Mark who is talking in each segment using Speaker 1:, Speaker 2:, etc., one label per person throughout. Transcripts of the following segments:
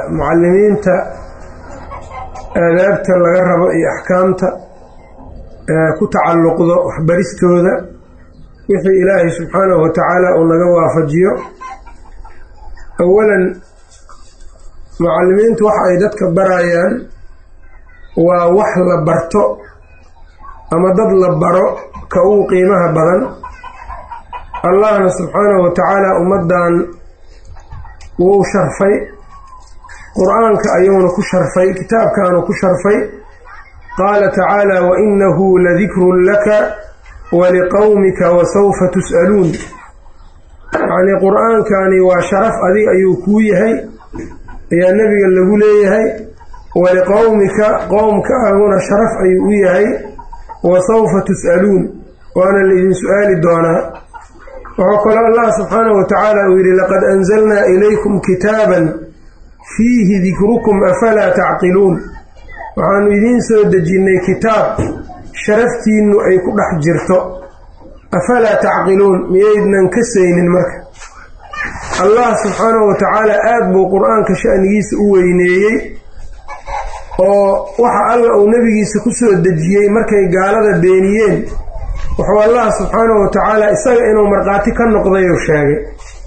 Speaker 1: mucalimiinta aadaabta laga rabo iyo axkaamta ku tacalluqdo waxbaristooda wixii ilaahay subxaanahu wa tacaala uu naga waafajiyo awalan mucalimiintu waxa ay dadka barayaan waa wax la barto ama dad la baro ka ugu qiimaha badan allahna subxaanahu wa tacaala ummaddan wuu sharfay qur-aanka ayuuna ku sharfay kitaabkaanu ku sharfay qaala tacaala wa inahu ladikrun laka waliqowmika wasawfa tus'aluun yacnii qur-aankani waa sharaf adig ayuu kuu yahay ayaa nebiga lagu leeyahay waliqowmika qowmkaaguna sharaf ayuu u yahay wasawfa tus'aluun waana laydin su-aali doonaa wuxuu kaloo allah subxaanahu wa tacaala uu yidhi laqad anzalnaa ilaykum kitaaban fiihi dikrukum afalaa tacqiluun waxaanu idiin soo dejinnay kitaab sharaftiinnu ay ku dhex jirto afalaa tacqiluun miyaydnan ka saynin marka allah subxaanahu wa tacaala aada buu qur-aanka sha'nigiisa u weyneeyey oo waxa alla uu nebigiisa ku soo dejiyey markay gaalada beeniyeen wuxuu allah subxaanahu wa tacaala isaga inuu markhaati ka noqdayuu sheegay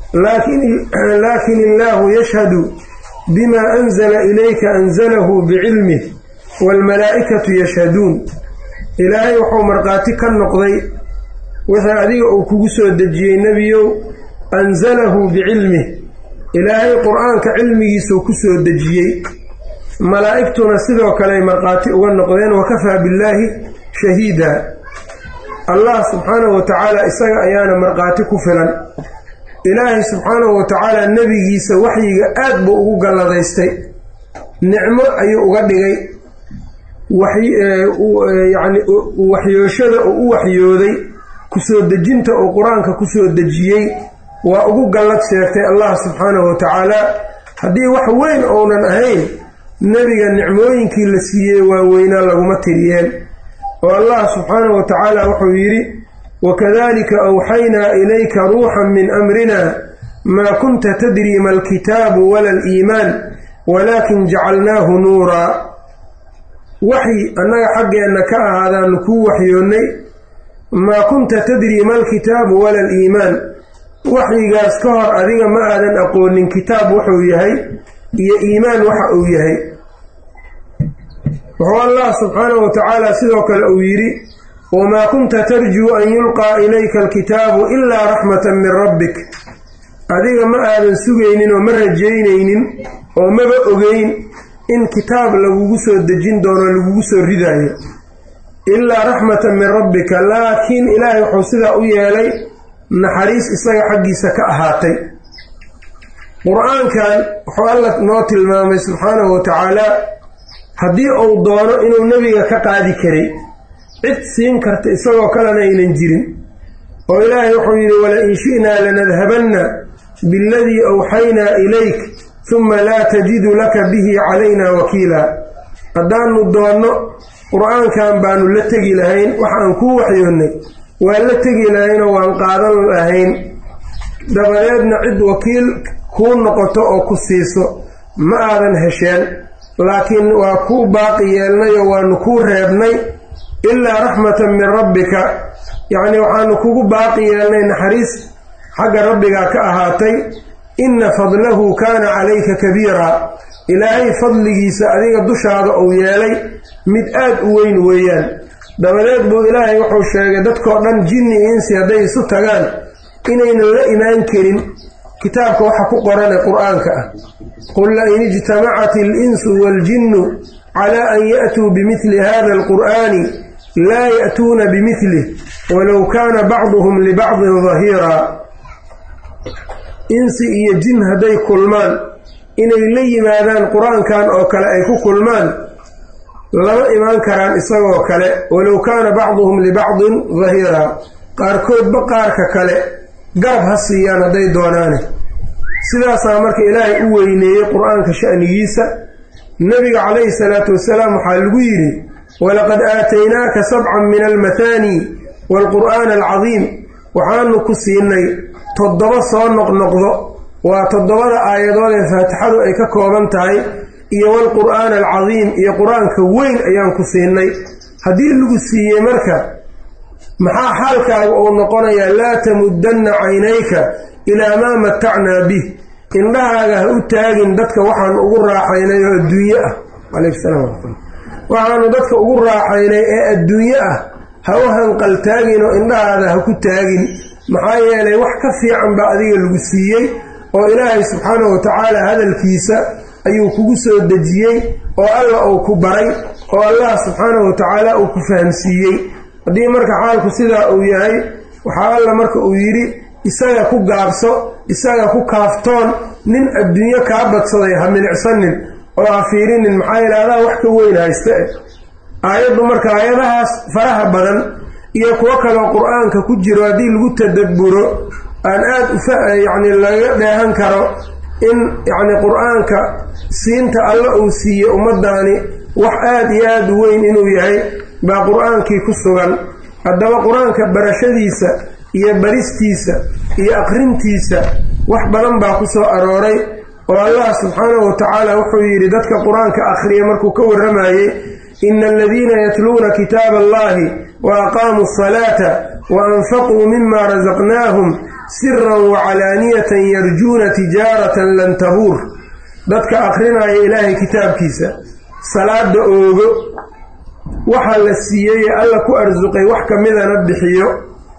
Speaker 1: laakin illaahu yashhadu bima anzala ilayka anzalahu bicilmih waalmalaa'ikatu yashhaduun ilaahay wuxuu markhaati ka noqday wixii adiga uu kugu soo dejiyey nebiyow anzalahu bicilmih ilaahay qur-aanka cilmigiisuu ku soo dejiyey malaa'igtuna sidoo kaleay markhaati uga noqdeen wakafaa billaahi shahiida allah subxaanahu wa tacaala isaga ayaana markhaati ku filan ilaahay subxaanahu wa tacaala nebigiisa waxyiga aad buu ugu galladaystay nicmo ayuu uga dhigay yacni waxyooshada uu u waxyooday kusoo dejinta uu qur-aanka kusoo dejiyey waa ugu gallad sheegtay allah subxaanahu wa tacaala haddii wax weyn ounan ahayn nebiga nicmooyinkii la siiyey waaweynaa laguma tiriyeen oo allah subxaanahu wa tacaala wuxuu yidhi wakadalika awxaynaa ilayka ruuxan min amrina maa kunta tadri ma alkitaabu wala aliimaan walaakin jacalnaahu nuuraa waxyi annaga xaggeenna ka ahaadaanu kuu waxyoonnay maa kunta tadri ma alkitaabu wala aliimaan waxyigaas ka hor adiga ma aadan aqoonin kitaab wuxuu yahay iyo iimaan waxa uu yahay wuxuu allah subxaanahu wa tacaala sidoo kale uu yidhi wamaa kunta tarjuu an yulqaa ilayka alkitaabu ilaa raxmatan min rabbik adiga ma aadan sugaynin oo ma rajaynaynin oo maba ogeyn in kitaab lagugu soo dejin doono lagugu soo ridaayo ilaa raxmatan min rabbika laakiin ilaahay wuxuu sidaa u yeelay naxariis isaga xaggiisa ka ahaatay qur-aankan wuxuu alla noo tilmaamay subxaanahu wa tacaala haddii uu doono inuu nebiga ka qaadi karay cid siin karta isagoo kalena aynan jirin oo ilaahay wuxuu yidhi wala-in shi'naa lanadhabanna bialadii awxaynaa ilayk huma laa tajidu laka bihi calaynaa wakiila haddaanu doonno qur-aankan baanu la tegi lahayn waxaan kuu waxyoonnay waan la tegi lahaynoo waan qaadan lahayn dabadeedna cid wakiil kuu noqoto oo ku siiso ma aadan hesheen laakiin waa kuu baaqi yeelnayoo waanu kuu reebnay ilaa raxmatan min rabbika yacnii waxaanu kugu baaqi yeelnay naxariis xagga rabbigaa ka ahaatay inna fadlahu kaana calayka kabiiraa ilaahay fadligiisa adiga dushaada uu yeelay mid aad u weyn weeyaan dabadeed buu ilaahay wuxuu sheegay dadkoo dhan jinni insi hadday isu tagaan inaynan la imaan karin kitaabka waxa ku qoran ee qur-aanka ah qul lain ijtamacat alinsu waaljinnu calaa an ya'tuu bimidli hada alqur'aani laa ya'tuuna bimidlih walow kaana bacduhum libacdin dahiiraa insi iyo jin hadday kulmaan inay la yimaadaan qur-aankan oo kale ay ku kulmaan lama imaan karaan isagoo kale walow kaana bacduhum libacdin dahiiraa qaarkoodba qaarka kale garab ha siiyaan hadday doonaane sidaasaa marka ilaahay u weyneeyey qur-aanka sha'nigiisa nebiga calayhi salaatu wasalaam waxaa lagu yidhi walaqad aataynaaka sabcan min almathaani waalqur'aana alcadiim waxaanu ku siinay toddoba soo noqnoqdo waa toddobada aayadood ee faatixadu ay ka kooban tahay iyo walqur'aan alcadiim iyo qur-aanka weyn ayaan ku siinay haddii lagu siiyey marka maxaa xaalkaaga uu noqonayaa laa tamuddanna caynayka ilaa maa matacnaa bih indhahaaga ha u taagin dadka waxaan ugu raaxaynay oo adduunye ah calaykum salaam waraxmatullah waxaanu dadka ugu raaxaynay ee adduunye ah ha u hanqaltaagin oo indhahaada ha ku taagin maxaa yeelay wax ka fiican baa adiga lagu siiyey oo ilaahay subxaanahu watacaala hadalkiisa ayuu kugu soo dejiyey oo alla uu ku baray oo allah subxaanahu watacaala uu ku fahamsiiyey haddii marka xaalku sidaa uu yahay waxaa alla marka uu yidhi isaga ku gaabso isaga ku kaaftoon nin adduunyo kaa badsaday ha milicsanin oo ha fiirinin maxaa yeele adaa wax ka weyn haysta eh aayaddu marka aayadahaas faraha badan iyo kuwo kaloo qur-aanka ku jiro haddii lagu tadabburo aan aad uyacni laga dheehan karo in yacni qur-aanka siinta alla uu siiyey ummaddaani wax aad iyo aad u weyn inuu yahay baa qur-aankii ku sugan haddaba qur-aanka barashadiisa iyo baristiisa iyo aqrintiisa wax badan baa ku soo arooray oo allah subxaanahu watacaala wuxuu yidhi dadka qur-aanka akhriya markuu ka warramayey ina aladiina yatluuna kitaaba allahi wa aqaamuu asalaata wa anfaquu mima rasaqnaahum siran wacalaaniyatan yarjuuna tijaaratan lan tabuur dadka akhrinaya ilaahay kitaabkiisa salaada oogo waxaa la siiyey ee alla ku arsuqay wax ka midana bixiyo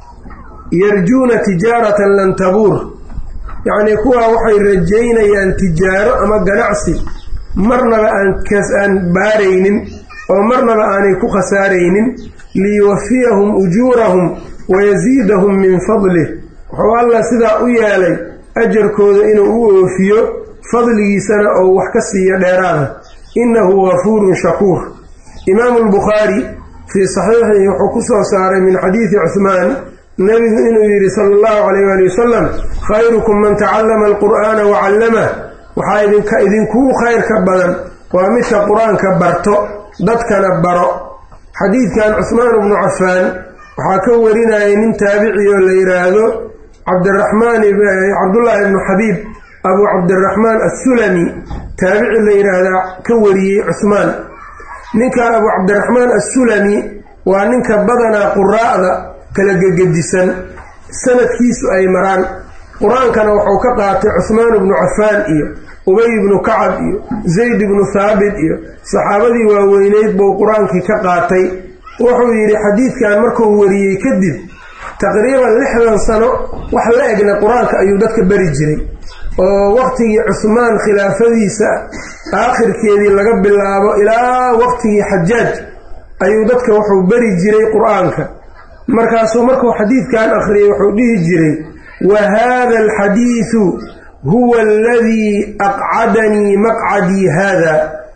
Speaker 1: yarjuuna tijaaratan lan tabuur yacnii kuwaa waxay rajaynayaan tijaaro ama ganacsi marnaba aan aan baaraynin oo marnaba aanay ku khasaaraynin liyuwafiyahum ujuurahum wayasiidahum min fadlih wuxuu allah sidaa u yeelay ajarkooda inuu u oofiyo fadligiisana oo wax ka siiyo dheeraada innahu gafuurun shakuur imaamu albukhaari fii saxiixihi wuxuu ku soo saaray min xadiidi cuhmaan nebigu inuu yidhi sala allahu calayh waali wasalam khayrukum man tacallama alqur'aana wa callamah waxaa idinka idinkugu khayrka badan waa midka qur-aanka barto dadkana baro xadiidkan cuhmaan bnu cafaan waxaa ka warinayay nin taabici oo la yidhaahdo cabdiraxmaan cabdullaahi ibnu xabiib abu cabdiraxmaan assulami taabici la yidhaahdaa ka wariyey cuhmaan ninka abu cabdiraxmaan assulami waa ninka badanaa quraa'da kala gegedisan sanadkiisu ay maraan qur-aankana wuxuu ka qaatay cuhmaan ibnu cafaan iyo ubay ibnu kacab iyo zayd ibnu haabit iyo saxaabadii waaweyneyd buu qur-aankii ka qaatay wuxuu yidhi xadiidkan markuu wariyey kadib taqriiban lixdan sano wax la egna qur-aanka ayuu dadka beri jiray oo waqtigii cusmaan khilaafadiisa aakhirkeedii laga bilaabo ilaa waqtigii xajaaj ayuu dadka wuxuu beri jiray qur-aanka markaasuu markuu xadiidkan akhriyay wuxuu dhihi jiray wa haada alxadiidu huwa aladii aqcadanii maqcadii haada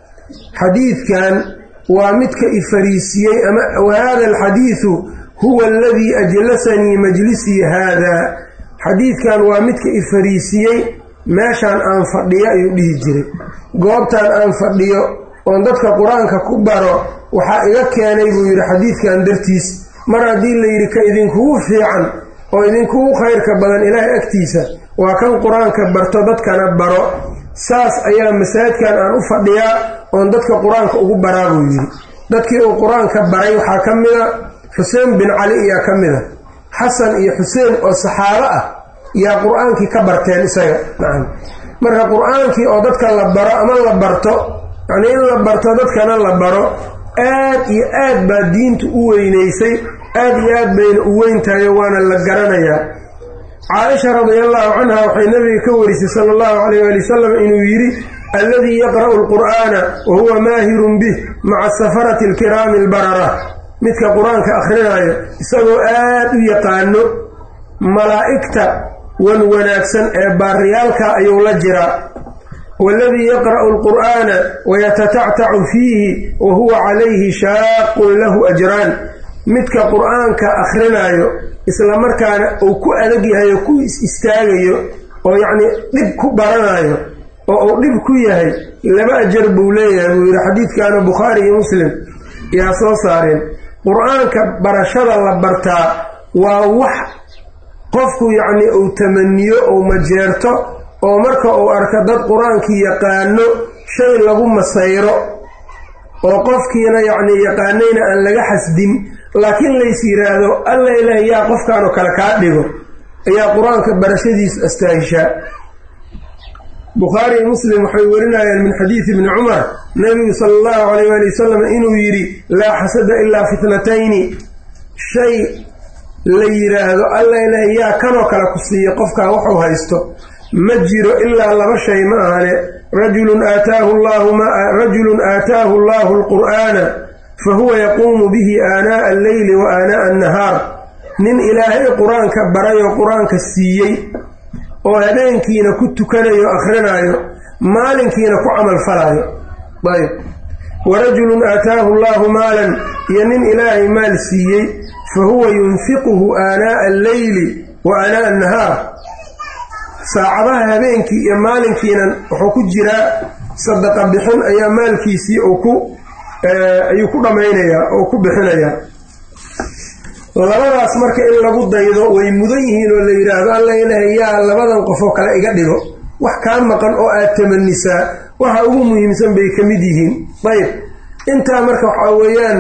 Speaker 1: xadiidkan waa midka i fariisiyey ama wa haada alxadiidu huwa aladii ajlasanii majlisii haada xadiidkan waa midka i fariisiyey meeshaan aan fadhiyo ayuu dhihi jiray goobtaan aan fadhiyo oon dadka qur-aanka ku baro waxaa iga keenay buu yidhi xadiidkan dartiis mar haddii la yidhi ka idinkugu fiican oo idinkugu khayrka badan ilaahay agtiisa waa kan qur-aanka barto dadkana baro saas ayaa masaajidkan aan u fadhiyaa oon dadka qur-aanka ugu baraa buu yidhi dadkii uu qur-aanka baray waxaa ka mida xuseen bin cali ayaa ka mida xasan iyo xuseen oo saxaabo ah yaa qur-aankii ka barteen isaga nacam marka qur-aankii oo dadka la baro ama la barto yacnii in la barto dadkana la baro aad iyo aad baa diintu u weynaysay aad iyo aad bayna u weyntahayo waana la garanayaa caaisha radiallahu canha waxay nabiga ka warisay sala allahu calayh waali wasalam inuu yidhi alladii yaqra'u alqur'aana wa huwa maahirun bih maca safarati alkiraami albarara midka qur-aanka akhrinayo isagoo aad u yaqaano malaa'igta wan wanaagsan ee baariyaalka ayuu la jiraa waladii yaqra'u alqur'aana wayatatactacu fiihi wa huwa calayhi shaaqun lahu ajraan midka qur-aanka akhrinayo isla markaana uu ku adag yahay oo ku is istaagayo oo yacnii dhib ku baranayo oo uu dhib ku yahay laba ajar buu leeyahay buu yidhi xadiidkaana bukhaari iyo muslim yaa soo saareen qur-aanka barashada la bartaa waa wax qofku yacnii uu tamaniyo ou majeerto oo marka uu arka dad qur-aankii yaqaano shay lagu masayro oo qofkiina yacnii yaqaanayna aan laga xasdin laakiin lays yidhaahdo alla ilaah yaa qofkan oo kale kaa dhigo ayaa qur-aanka barashadiisu astaahishaa bukhaari iyo muslim waxay warinayaan min xadiidi ibni cumar nabigu sala allahu calayh waali wasalam inuu yidhi laa xasada ilaa fitnatayni shay la yidhaahdo alla ilaah yaa kanoo kale ku siiya qofkaa wuxuu haysto ma jiro ilaa laba shay ma ahane rajulun aataahu llahu rajulun aataahu allahu alqur'aana fa huwa yaquumu bihi aanaa'a alleyli wa aanaa'a annahaar nin ilaahay qur-aanka barayoo qur-aanka siiyey oo habeenkiina ku tukanayo akrinaayo maalinkiina ku camal falaayo ayb wa rajulun aataahu allahu maalan iyo nin ilaahay maal siiyey fa huwa yunfiquhu aanaa'a alleyli wa aanaa'a annahaar saacadaha habeenkii iyo maalinkiina wuxuu ku jiraa sadaqa bixin ayaa maalkiisii ku ayuu ku dhammaynayaa oo ku bixinayaa labadaas marka in lagu daydo way mudan yihiin oo la yidhaahdo alla ilaah yaa labadan qofoo kale iga dhigo wax kaa maqan oo aad tamanisaa waxa ugu muhiimsan bay ka mid yihiin ayb intaa marka waxaa weeyaan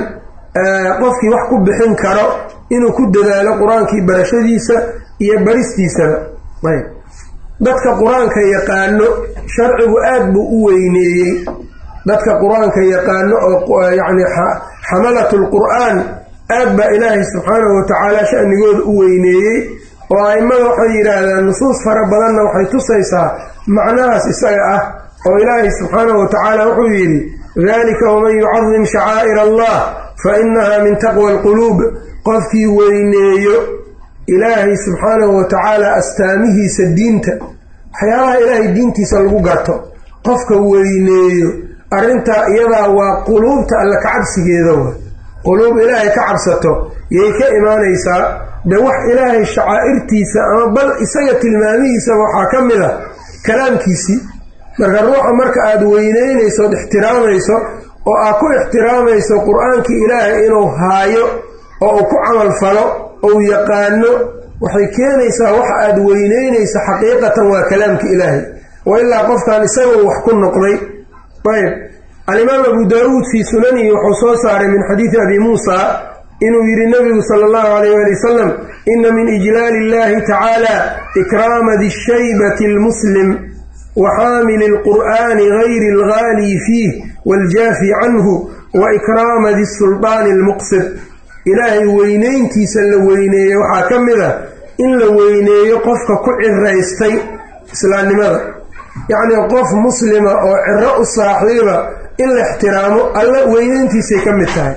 Speaker 1: qofkii wax ku bixin karo inuu ku dadaalo qur-aankii barashadiisa iyo baristiisaba ayb dadka qur-aanka yaqaano sharcigu aad buu u weyneeyey dadka qur-aanka yaqaano oo yacni xamalatu lqur'aan aad baa ilaahay subxaanahu watacaala shanigooda u weyneeyey oo a'immada waxay yidhaahdaan nusuus fara badanna waxay tusaysaa macnahaas isaga ah oo ilaahay subxaanahu watacaala wuxuu yidhi dalika waman yucadim shacaa'ir allah fa inaha min taqwa alquluub qofkii weyneeyo ilaahay subxaanahu watacaala astaamihiisa diinta waxyaabaha ilaahay diintiisa lagu garto qofka weyneeyo arrintaa iyadaa waa quluubta alla kacabsigeeda wa quluub ilaahay ka cabsato yay ka imaanaysaa de wax ilaahay shacaa'irtiisa ama bal isaga tilmaamihiisaba waxaa ka mid a kalaamkiisii marka ruuxa marka aada weyneynayso od ixtiraamayso oo aad ku ixtiraamayso qur-aankii ilaahay inuu haayo oo uu ku camal falo ou yaqaano waxay keenaysaa waxa aada weyneynayso xaqiiqatan waa kalaamka ilaahay wa ilaa qofkan isagoo wax ku noqday ayb alimaam abu daawuud fii sunanihi wuxuu soo saaray min xadiidi abi muusa inuu yidhi nabigu sala allahu alayh ali wasalam ina min ijlaali illahi tacaala ikraama dishaybati almuslim wa xaamili alqur'aani gayri alghaali fiih waaljaafi canhu wa ikraama disuldaani almuqsid ilaahay weyneyntiisa la weyneeye waxaa ka mid ah in la weyneeyo qofka ku ciraystay islaamnimada yacnii qof muslima oo ciro u saaxiiba in la ixtiraamo alla weyneyntiisay ka mid tahay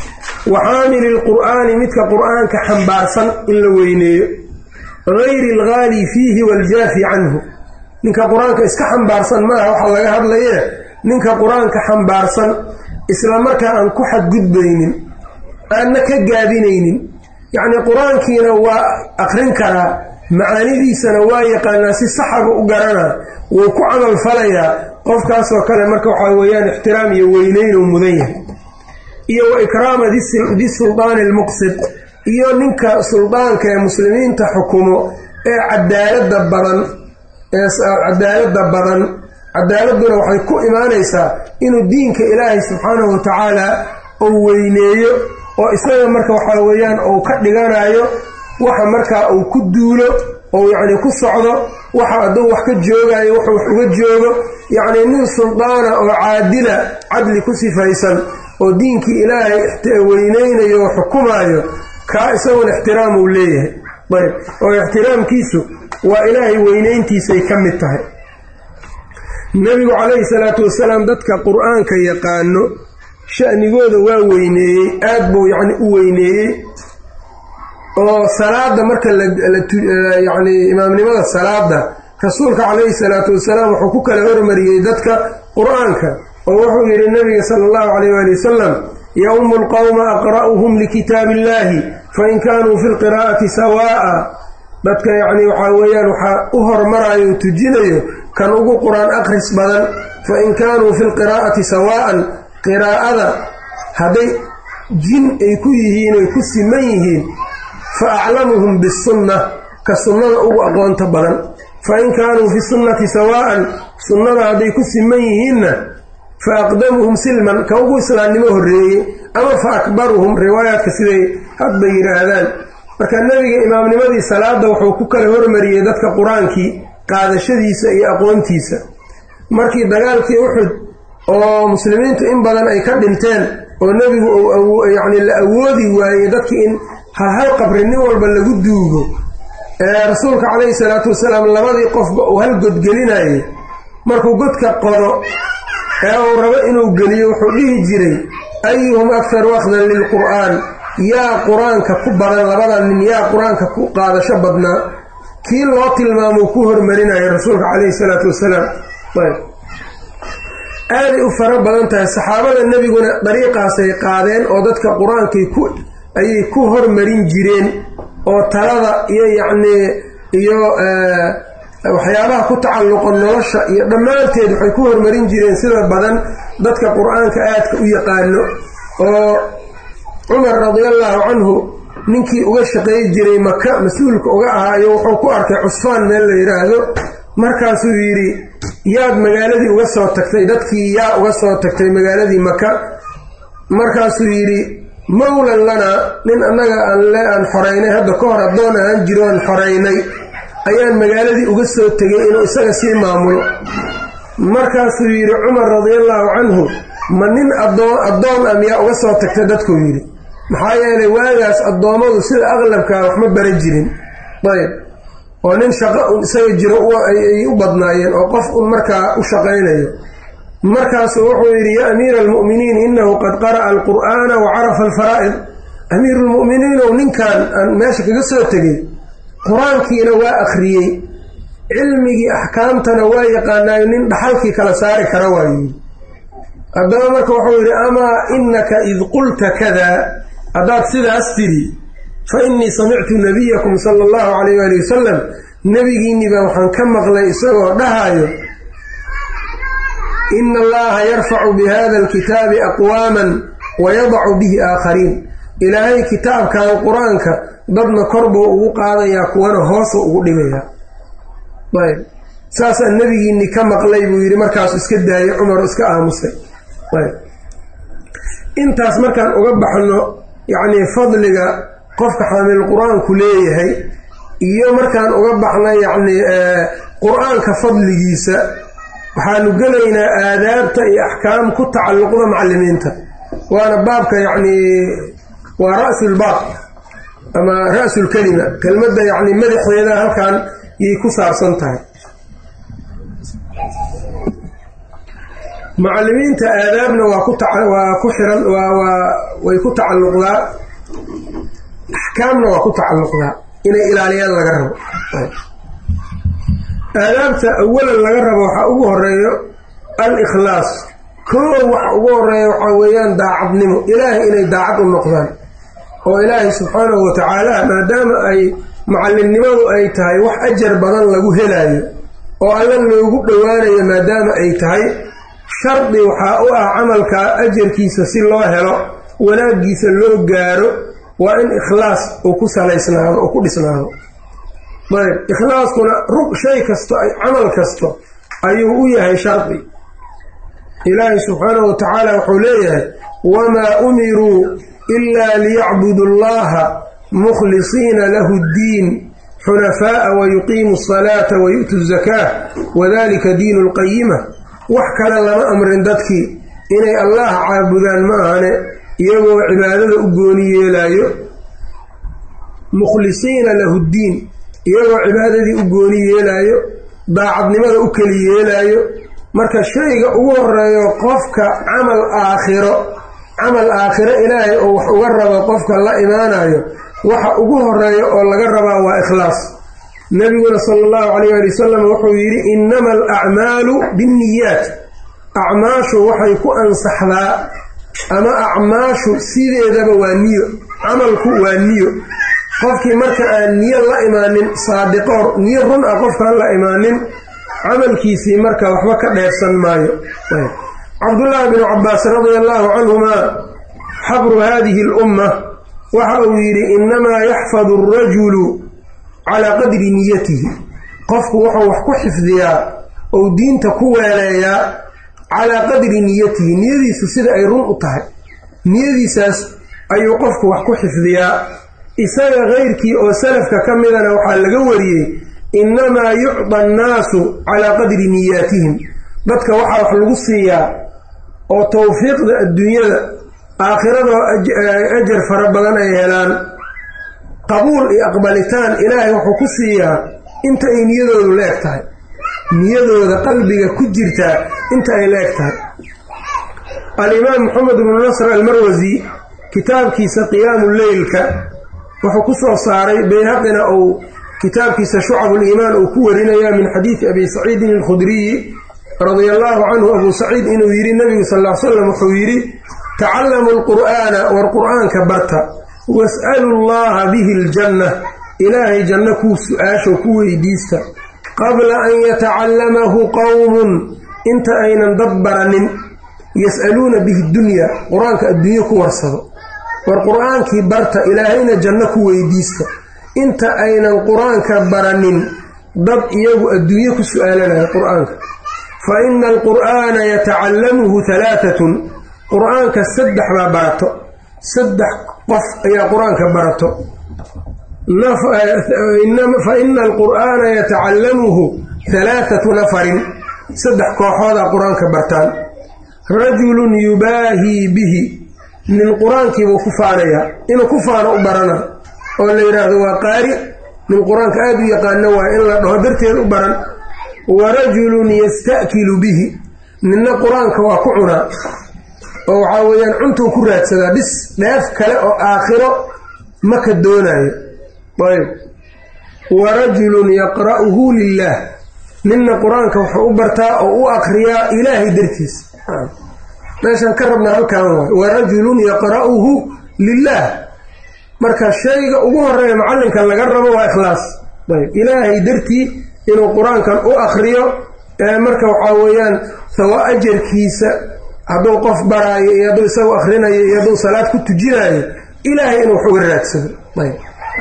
Speaker 1: wa xaamili lqur'aani midka qur'aanka xambaarsan in la weyneeyo gayri alghaali fiihi waaljaafi canhu ninka qur-aanka iska xambaarsan maaha waxa laga hadlaye ninka qur-aanka xambaarsan isla markaa aan ku xadgudbaynin aanna ka gaabinaynin yacnii qur-aankiina waa aqrin karaa macaanidiisana waa yaqaanaa si saxaba u garanaa wuu ku camal falayaa qofkaasoo kale marka waxaa weeyaan ixtiraam iyo weyneyn uu mudan yahay iyo wa ikraama di suldaani almuqsid iyo ninka suldaanka ee muslimiinta xukumo ee cadaalada badan ee cadaaladda badan cadaaladuna waxay ku imaanaysaa inuu diinka ilaahay subxaanahu watacaala uu weyneeyo oo isaga marka waxaa weeyaan uu ka dhiganayo waxa markaa uu ku duulo ou yacni ku socdo waxa hadduu wax ka joogayo wuxuu wax uga joogo yacnii nin suldaana oo caadila cadli ku sifaysan oo diinkii ilaahay weyneynayo oo xukumaayo kaa isaguna ixtiraam uu leeyahay ayb oo ixtiraamkiisu waa ilaahay weyneyntiisay ka mid tahay nebigu calayhi salaatu wasalaam dadka qur-aanka yaqaano sha'nigooda waa weyneeyey aad buu yacni u weyneeyey oo salaada marka layacni imaamnimada salaada rasuulka calayhi salaatu wasalaam wuxuu ku kala hormariyey dadka qur-aanka oo wuxuu yidhi nabiga sala allahu calayh waali wasalam yowmu lqowma aqra'uhum likitaabi illahi fain kaanuu fi lqiraa'ati sawaa'a dadka yacni waxaa weeyaan waxaa u hormarayo o tujinayo kan ugu qur-aan akhris badan fain kaanuu fi lqiraa'ati sawaa'an qiraa'ada hadday jin ay ku yihiin oy ku siman yihiin fa aclamuhum bisunna ka sunnada ugu aqoonta badan fain kaanuu fi sunnati sawaa'an sunnada hadday ku siman yihiinna fa aqdamuhum silman ka ugu islaamnimo horreeyey ama fa akbaruhum riwaayaadka siday hadba yidhaahdaan marka nebiga imaamnimadii salaada wuxuu ku kala hormariyey dadka qur-aankii qaadashadiisa iyo aqoontiisa markii dagaalkii uxud oo muslimiintu in badan ay ka dhinteen oo nebigu yacni la awoodi waayey dadkii in halhal qabri nin walba lagu duugo ee rasuulka calayhi salaatu wasalaam labadii qofba uu hal godgelinayay markuu godka qodo ee uu rabo inuu geliyo wuxuu dhihi jiray ayuhum akharu akhdan lilqur'aan yaa qur-aanka ku badan labada nin yaa qur-aanka ku qaadasho badnaa kii loo tilmaamuu ku hormarinaya rasuulka calayhi salaatu wasalaam aaday u fara badan tahay saxaabada nebiguna dariiqaasay qaadeen oo dadka qur-aankay ku ayay ku hormarin jireen oo talada iyo yacnii iyo waxyaabaha ku tacalluqo nolosha iyo dhammaanteed waxay ku hormarin jireen sida badan dadka qur-aanka aadka u yaqaano oo cumar radiallahu canhu ninkii uga shaqeey jiray maka mas-uulka uga ahaayo wuxuu ku arkay cusfaan meel la yidhaahdo markaasuu yidhi yaad magaaladii uga soo tagtay dadkii yaa uga soo tagtay magaaladii maka markaasuu yidhi mowlan lanaa nin annaga aan le aan xoraynay hadda ka hor addoon ahaan jiro aan xoraynay ayaan magaaladii uga soo tegay inuu isaga sii maamulo markaasuu yidhi cumar radiallahu canhu ma nin adoon addoon a miyaa uga soo tagtay dadkuu yidhi maxaa yeelay waagaas addoommadu sida aqlabkaa waxma bara jirin ayb oo nin shaqo un isaga jiro ay u badnaayeen oo qof un markaa u shaqaynayo markaasuu wuxuu yidhi yaa amiira almu'miniin innahu qad qara'a alqur'aana wa carafa alfaraa'id amiiruulmu'miniinow ninkan aan meesha kaga soo tegay qur-aankiina waa akhriyey cilmigii axkaamtana waa yaqaanaayo nin dhaxalkii kala saari kara waayi haddaba marka wuxuu yidhi amaa innaka id qulta kadaa haddaad sidaas tidhi fa innii samictu nabiyakum sala allahu calayh waali wasalam nebigiinni baa waxaan ka maqlay isagoo dhahaayo ina allaha yarfacu bi hada alkitaabi aqwaaman wa yadacu bihi aakhariin ilaahay kitaabkan qur-aanka dadna kor buu ugu qaadayaa kuwana hoosuu ugu dhigayaa ayb saasaa nebigiinni ka maqlay buu yidhi markaasu iska daayay cumar iska aamusay ayb intaas markaan uga baxno yacnii fadliga qofka xaamil qur-aanku leeyahay iyo markaan uga baxno yacnii qur-aanka fadligiisa waxaanu gelaynaa aadaabta iyo axkaam ku tacalluqda macallimiinta waana baabka yacnii waa ra'sulbaab ama ra'sulkelima kelmadda yacni madaxeeda halkan yay ku saarsan tahay macallimiinta aadaabna waa ku waa ku xiran waa way ku tacalluqdaa axkaamna waa ku tacalluqdaa inay ilaaliyaan laga rabo aadaabta awalan laga rabo waxaa ugu horeeyo al-ikhlaas koo waxa ugu horeeya waxaa weeyaan daacadnimo ilaahay inay daacad u noqdaan oo ilaahay subxaanahu wa tacaala maadaama ay macallinnimadu ay tahay wax ajar badan lagu helaayo oo alla loogu dhowaanayo maadaama ay tahay shardi waxaa u ah camalka ajarkiisa si loo helo wanaaggiisa loo gaaro waa in ikhlaas uu ku salaysnaado oo ku dhisnaado ayb ikhlaaskuna rug shay kasto camal kasto ayuu u yahay shardi ilaahay subxaanahu wa tacaala wuxuu leeyahay wamaa umiruu ilaa liyacbudu allaha mukhlisiina lahu ddiin xunafaa'a wayuqiimu asalaata wayu'tu zakaa wadalika diinu lqayima wax kale lama amrin dadkii inay allaha caabudaan ma ahane iyagoo cibaadada u gooni yeelaayo mukhlisiina lahu ddiin iyagoo cibaadadii u gooni yeelaayo daacadnimada u keli yeelaayo marka shayga ugu horeeyo qofka camal aakhiro camal aakhiro ilaahay oo wax uga rabo qofka la imaanayo waxa ugu horeeya oo laga rabaa waa ikhlaas nebiguna sala allahu calayh ali wasalam wuxuu yidhi innama alacmaalu binniyaat acmaashu waxay ku ansaxdaa ama acmaashu sideedaba waa niyo camalku waa niyo qofkii marka aan niyo la imaanin saadiqoor niyo run ah qofkaan la imaanin camalkiisii marka waxba ka dheersan maayo cabdullaahi binu cabbaas radia allaahu canhumaa xabru haadihi alumma waxa uu yidhi innamaa yaxfadu alrajulu calaa qadri niyatihi qofku wuxuu wax ku xifdiyaa ou diinta ku weeleeyaa calaa qadri niyatihi niyadiisu sida ay run u tahay niyadiisaas ayuu qofku wax ku xifdiyaa isaga keyrkii oo salafka ka midana waxaa laga wariyey innamaa yucda annaasu calaa qadri niyaatihim dadka waxaa wax lagu siiyaa oo tawfiiqda adduunyada aakhirado ajar fara badan ay helaan qabuul iyo aqbalitaan ilaahay wuxuu ku siiyaa inta ay niyadoodu la eg tahay niyadooda qalbiga ku jirtaa inta ay la eg tahay alimaam maxamed bnu nasr almarwasi kitaabkiisa qiyaamu leylka wuxuu ku soo saaray bayhaqina uu kitaabkiisa shucabuliimaan uu ku warinaya min xadiidi abi saciidin alkhudriyi radia allaahu canhu abuu saciid inuu yidhi nebigu sal l slam wuxuu yidhi tacallamu alqur'aana war qur'aanka barta was'alu llaha bihi aljanna ilaahay janno kuu su-aasho ku weydiista qabla an yatacallamahu qowmun inta aynan dad baranin yas'aluuna bihi dunya qur-aanka adduunye ku warsado war qur-aankii barta ilaahayna janno ku weydiista inta aynan qur-aanka baranin dad iyagu adduunye ku su-aalanaya qur-aanka fa ina alqur'aana yatacallamuhu halaatatun qur-aanka saddex baa barato saddex qof ayaa qur-aanka barato fa ina alqur'aana yatacallamuhu halaathatu nafarin saddex kooxoodaa qur-aanka bartaan rajulun yubaahii bihi nin qur-aankiibuu ku faanayaa inuu ku faano u barana oo la yidhaahdo waa qaari nin qur-aanka aada u yaqaano waa in la dhaho darteed u baran wa rajulun yasta'kilu bihi ninna qur-aanka waa ku cunaa oo waxaa weeyaan cuntuu ku raadsadaa bis dheef kale oo aakhiro ma ka doonaayo ayb wa rajulun yaqra'uhu lilaah ninna qur-aanka wuxuu u bartaa oo u akriyaa ilaahay dartiis meeshaan ka rabnaa halkaan waay wa rajulun yaqra'uhu lilaah marka shayga ugu horeeya macallinka laga rabo waa ikhlaas ayb ilaahay dartii inuu qur-aankan u akriyo marka waxaa weeyaan sawa ajarkiisa hadduu qof baraayo iyo hadduu isagu akrinayo iyo hadduu salaad ku tujinaayo ilaahay inuu wax uga raadsado ayb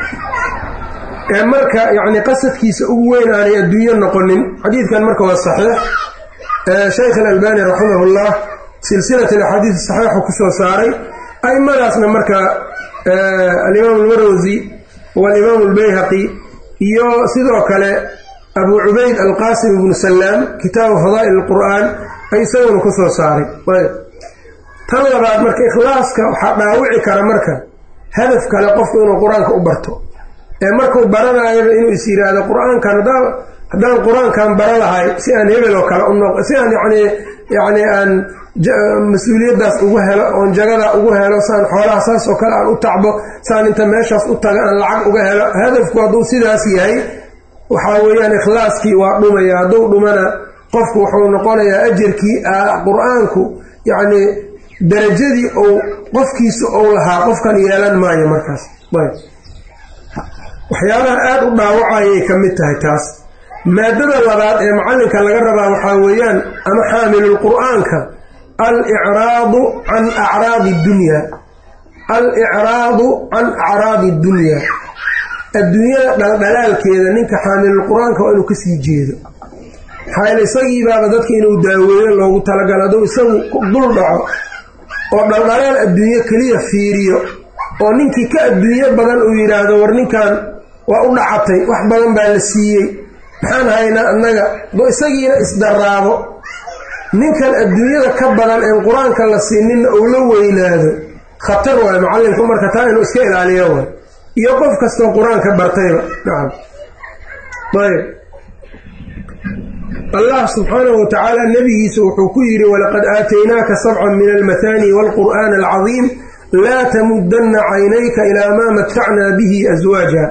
Speaker 1: ee marka yacni qasadkiisa ugu weyn aanay adduunyo noqonin xadiidkan marka waa saxiix sheykh alalbani raximahullah silsilat alaxaadiis saxiixu kusoo saaray aimadaasna marka alimaam almarwasi waalimaam albayhaqi iyo sidoo kale abu cubayd alqaasim ibnu salaam kitaabu fadaa'il alqur'aan ay isaguna ku soo saaray tan labaad marka ikhlaaska waxaa dhaawici kara marka hadaf kale qofku inuu qur-aanka u barto ee markuu baranaayaba inuu is yiraahdo qur-aankan haddaan qur-aankan bara lahay si aan hebel oo kale u noq si aan yani yani aan mas-uuliyaddaas ugu helo oon jagadaa ugu helo saan xoolaha saas oo kale aan u tacbo saan inta meeshaas u taga aan lacag uga helo hadafku hadduu sidaas yahay waxaa weeyaan ikhlaaskii waa dhumaya hadduu dhumana qofku wuxuu noqonayaa ajarkii qur-aanku yacni darajadii ou qofkiisa ou lahaa qofkan yeelan maayo markaas waxyaabaha aada u dhaawacayay ka mid tahay taas maadada labaad ee macallinka laga rabaa waxaa weeyaan ama xaamilulqur'aanka alicraadu can acraadi dunya al-icraadu can acraadi dunya adduunyada dhaldhalaalkeeda ninka xaamilulqur-aanka waa inuu kasii jeedo maxaa isagiibaaba dadka inuu daaweeyo loogu talagalo hadduu isagu dul dhaco oo dhaldhalaal adduunyo keliya fiiriyo oo ninkii ka adduunyo badan uu yidhaahdo war ninkan waa u dhacatay wax badan baa la siiyey maxaan haynaa annaga do isagiina isdaraabo ninkan adduunyada ka badan een qur-aanka la siininna uu la weynaado khatar waayo macallinku marka taa inuu iska ilaaliyo waay iyo qof kastoo qur-aanka bartayba nacam ayb allah subxaanahu wa tacaala nebigiisa wuxuu ku yidhi walaqad aataynaaka sabcan min almathani waalqur'aan alcadiim laa tamudanna caynayka ilaa maa matacnaa bihi aswaaja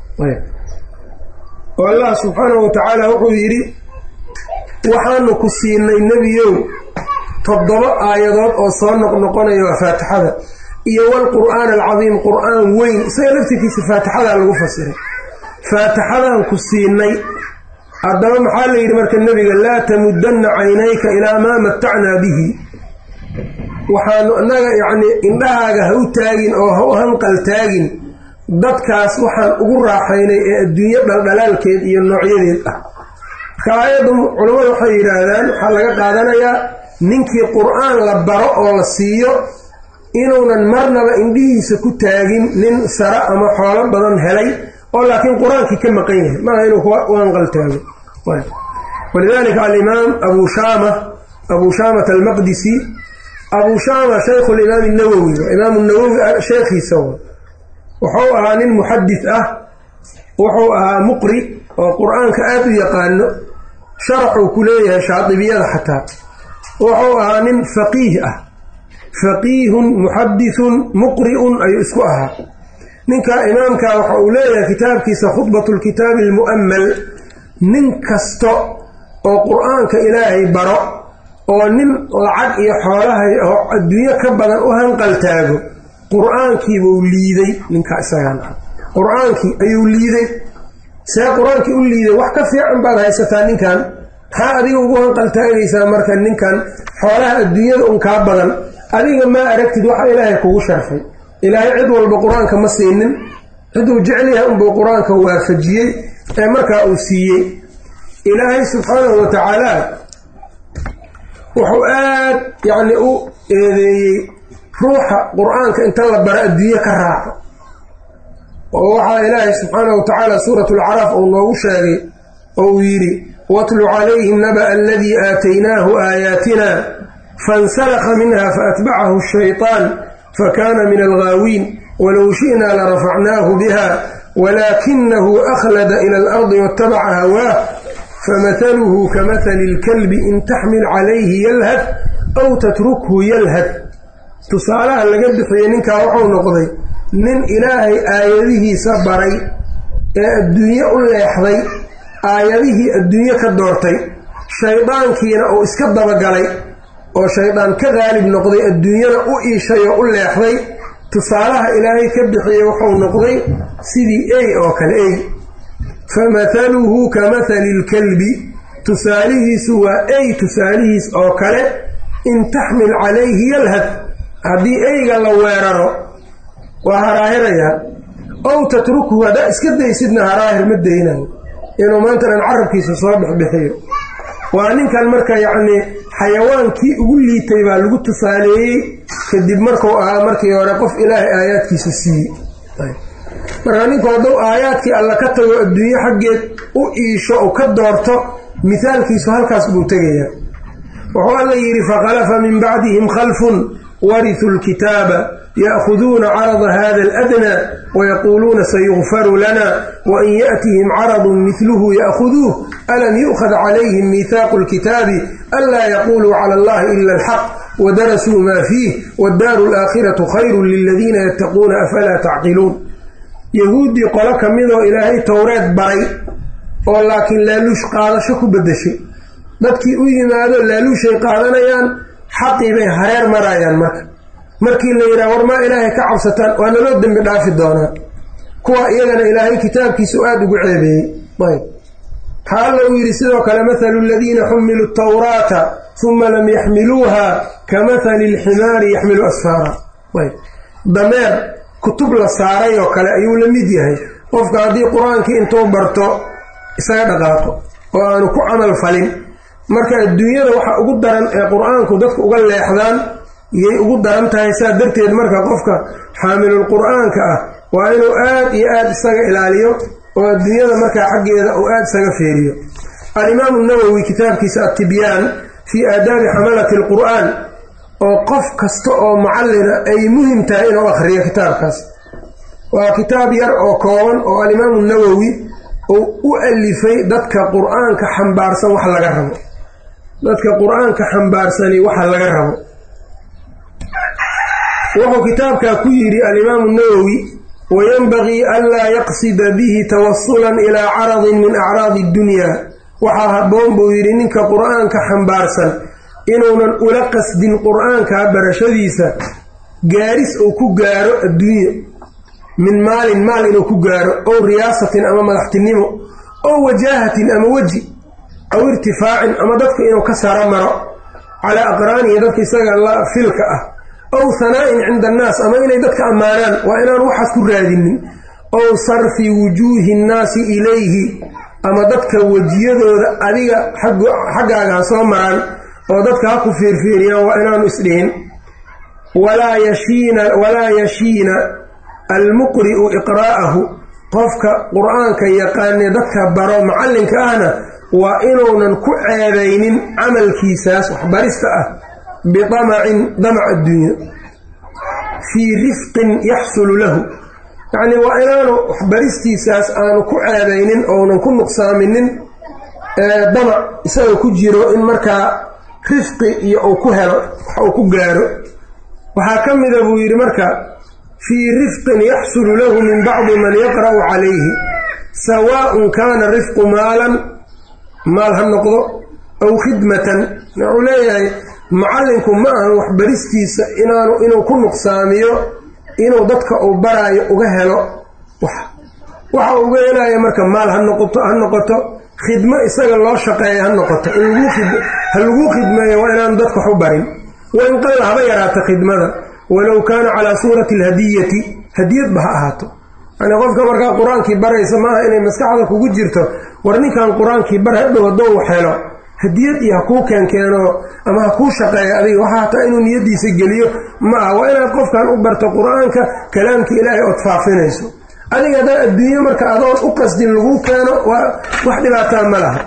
Speaker 1: oo allah subxaanahu wa tacaala wuxuu yidhi waxaanu ku siinay nebiyow toddoba aayadood oo soo noqnoqonaya waa faatixada iyo walqur'aan alcadiim qur'aan weyn isaga laftirkiisa faatixadaa lagu fasiray faatixadaan ku siinay haddaba maxaa la yidhi marka nebiga laa tamudanna caynayka ilaa maa matacnaa bihi waxaanu innaga yacnii indhahaaga ha u taagin oo ha u hanqal taagin dadkaas waxaan ugu raaxaynay ee adduunyo dhaldhalaalkeed iyo noocyadeed ah marka aayaddu culammadu waxay yidhaahdaan waxaa laga qaadanayaa ninkii qur-aan la baro oo la siiyo inuunan marnaba indhihiisa ku taagin nin sara ama xoolo badan helay oo laakiin qur-aankii ka maqan yahay maaha inuu u anqaltaago walidalika alimaam abu shaama abu shaamat almaqdisi abu shaama shaykhu limaam nawowi imaam nawowi sheekhiisa wuxuu ahaa nin muxadis ah wuxuu ahaa muqri oo qur-aanka aada u yaqaano sharaxuu ku leeyahay shaadibiyada xataa wuxuu ahaa nin faqiih ah faqiihun muxadithun muqri'un ayuu isku ahaa ninka imaamka waxa uu leeyahay kitaabkiisa khudbatu lkitaabi almu'ammal nin kasta oo qur-aanka ilaahay baro oo nin lacag iyo xoolahay oo adduunyo ka badan u hanqaltaago qur-aankiibuu liiday ninka isagan qur-aankii ayuu liiday see qur-aankii u liiday wax ka fiican baad haysataa ninkan maxaa adiga ugu hanqaltaagaysaa marka ninkan xoolaha adduunyada un kaa badan adiga maa aragtid waxa ilaahay kugu sharfay ilaahay cid walba qur-aanka ma siinin ciduu jecel yahay unbuu qur-aanka waafajiyey ee markaa uu siiyey ilaahay subxaanahu wa tacaala wuxuu aad yacni u eedeeyey ruuxa qur-aanka inta la bara adduunye ka raaco oo waxaa ilaahay subxaanahu wa tacaala suurat alcaraaf uu noogu sheegay oo uu yidhi watlu calayhim naba'a aladii aataynaahu aayaatina fansalakha minha faatbacahu shayطaan fakana min alghaawiin walow shi'na larafacnaahu biha walaakinahu akhlada ila alardi waatabaca hawaah famahaluhu kamahali اlkalbi in taxmil calayhi yalhad aw tatrukhu yalhad tusaalaha laga bixiyey ninkaa wuxuu noqday nin ilaahay aayadihiisa baray ee adduunye u leexday aayadihii adduunye ka doortay shaydaankiina uu iska dabagalay oo shaydaan ka qaalib noqday adduunyana u iishay oo u leexday tusaalaha ilaahay ka bixiyey wuxuu noqday sidii ey oo kale ey famathaluhu ka mathali ilkalbi tusaalihiisu waa ey tusaalihiis oo kale in taxmil calayhi yalhad haddii eyga la weeraro waa haraahirayaa ow tatrukhu haddaa iska daysidna haraahir ma daynayo inuu maanta dhan carabkiisa soo dhexbixiyo waa ninkan marka yacnii xayawaankii ugu liitay baa lagu tusaaleeyey kadib markuu ahaa markii hore qof ilaahay aayaadkiisa siiyey marka ninku hadduu aayaadkii alla ka tago adduunye xaggeed u iisho u ka doorto mithaalkiisu halkaas buu tegayaa wuxuu alla yidhi fakhalafa min bacdihim khalfun warituu lkitaaba ya'khuduuna carada hada aladnaa wayaquuluuna sayukfaru lana wain yaأtihim caradun midluhu ya'khuduuh alam yu'khad calayhim miihaaqu lkitaabi anlaa yaquluu cala allahi ila alxaq wadarasuu maa fiih waddaaru alaakhiratu khayru liladiina yattaquuna afalaa tacqiluun yahuuddii qolo ka midoo ilaahay towreed baray oo laakiin laaluush qaadasho ku beddeshay dadkii u yimaado laaluushay qaadanayaan xaqii bay hareer marayaan marka markii la yidhaha war maa ilaahay ka cabsataan waa naloo dembi dhaafi doonaa kuwa iyagana ilaahay kitaabkiisu aada ugu ceebeeyey ayb waxaa alla uu yidhi sidoo kale mathalu aladiina xumiluu tawraata uma lam yaxmiluuha ka mathali alximaari yaxmilu asfaara ayb dameer kutub la saaray oo kale ayuu la mid yahay qofka haddii qur-aankii intuu barto isaga dhaqaaqo oo aanu ku camal falin marka adduunyada waxa ugu daran ee qur-aanku dadku uga leexdaan yay ugu daran tahay saa darteed marka qofka xaamilul qur-aanka ah waa inuu aad iyo aad isaga ilaaliyo oo adduunyada markaa xaggeeda uu aad isaga feeriyo alimaamu nawowi kitaabkiisa attibyaan fii aadaabi xamalati alqur'aan oo qof kasta oo mucallina ay muhim tahay inuu akhriyo kitaabkaas waa kitaab yar oo kooban oo alimaamu nawowi uu u alifay dadka qur-aanka xambaarsan wax laga rabo dadka qur-aanka xambaarsani waxa laga rabo wuxuu kitaabkaa ku yidhi alimaamu nawowi wayanbagii anlaa yaqsida bihi tawasulan ilaa caradin min acraadi iddunya waxaa habboon buu yidhi ninka qur-aanka xambaarsan inuunan ula qasdin qur-aanka barashadiisa gaaris uu ku gaaro adduunye min maalin maal inuu ku gaaro ow riyaasatin ama madaxtinimo ow wajaahatin ama weji aw irtifaacin ama dadka inuu ka saro maro calaa aqraanihi dadka isaga la filka ah ow hanaa'in cinda annaas ama inay dadka ammaanaan waa inaan waxaas ku raadinin ow sarfi wujuuhi nnaasi ilayhi ama dadka wejiyadooda adiga xaggaaga ha soo maraan oo dadka ha ku fiirfiiriyaan waa inaanu isdhihin walaa yashiina walaa yashiina almuqri'u iqraa'ahu qofka qur-aanka yaqaane dadka baro macallinka ahna waa inuunan ku ceebaynin camalkiisaas waxbarista ah bitamacin damac adduunya fii rifqin yaxsulu lahu yacnii waa inaanu waxbaristiisaas aanu ku ceebaynin ounan ku nuqsaaminin damac isaga ku jiro in markaa rifqi iyo uu ku helo wax uu ku gaaro waxaa ka mida buu yidhi marka fii rifqin yaxsulu lahu min bacdi man yaqra'u calayhi sawaaءun kaana rifqu maalan maal ha noqdo aw khidmatan wuxuu leeyahay macallinku ma ahan waxbaristiisa inaanu inuu ku nuqsaamiyo inuu dadka uu baraayo uga helo wax waxa uga helaya marka maal ha noqoto ha noqoto khidmo isaga loo shaqeeya ha noqoto ha laguu khidmeeyo waa inaanu dadka wax u barin wain qalla haba yaraata khidmada walow kaana calaa suurati alhadiyati hadiyadba ha ahaato yani qofka markaa qur-aankii baraysa maaha inay maskaxda kugu jirto war ninkan qur-aankii bar hadhow haddou wax helo hadiyad iyo ha kuu keenkeeno ama ha kuu shaqeeyo adiga waxa hataa inuu niyadiisa geliyo ma aha waa inaad qofkan u barto qur-aanka kalaamka ilaahay ood faafinayso adiga haddaa adduunyo marka adoon u qasdin lagu keeno waa wax dhibaataa ma laha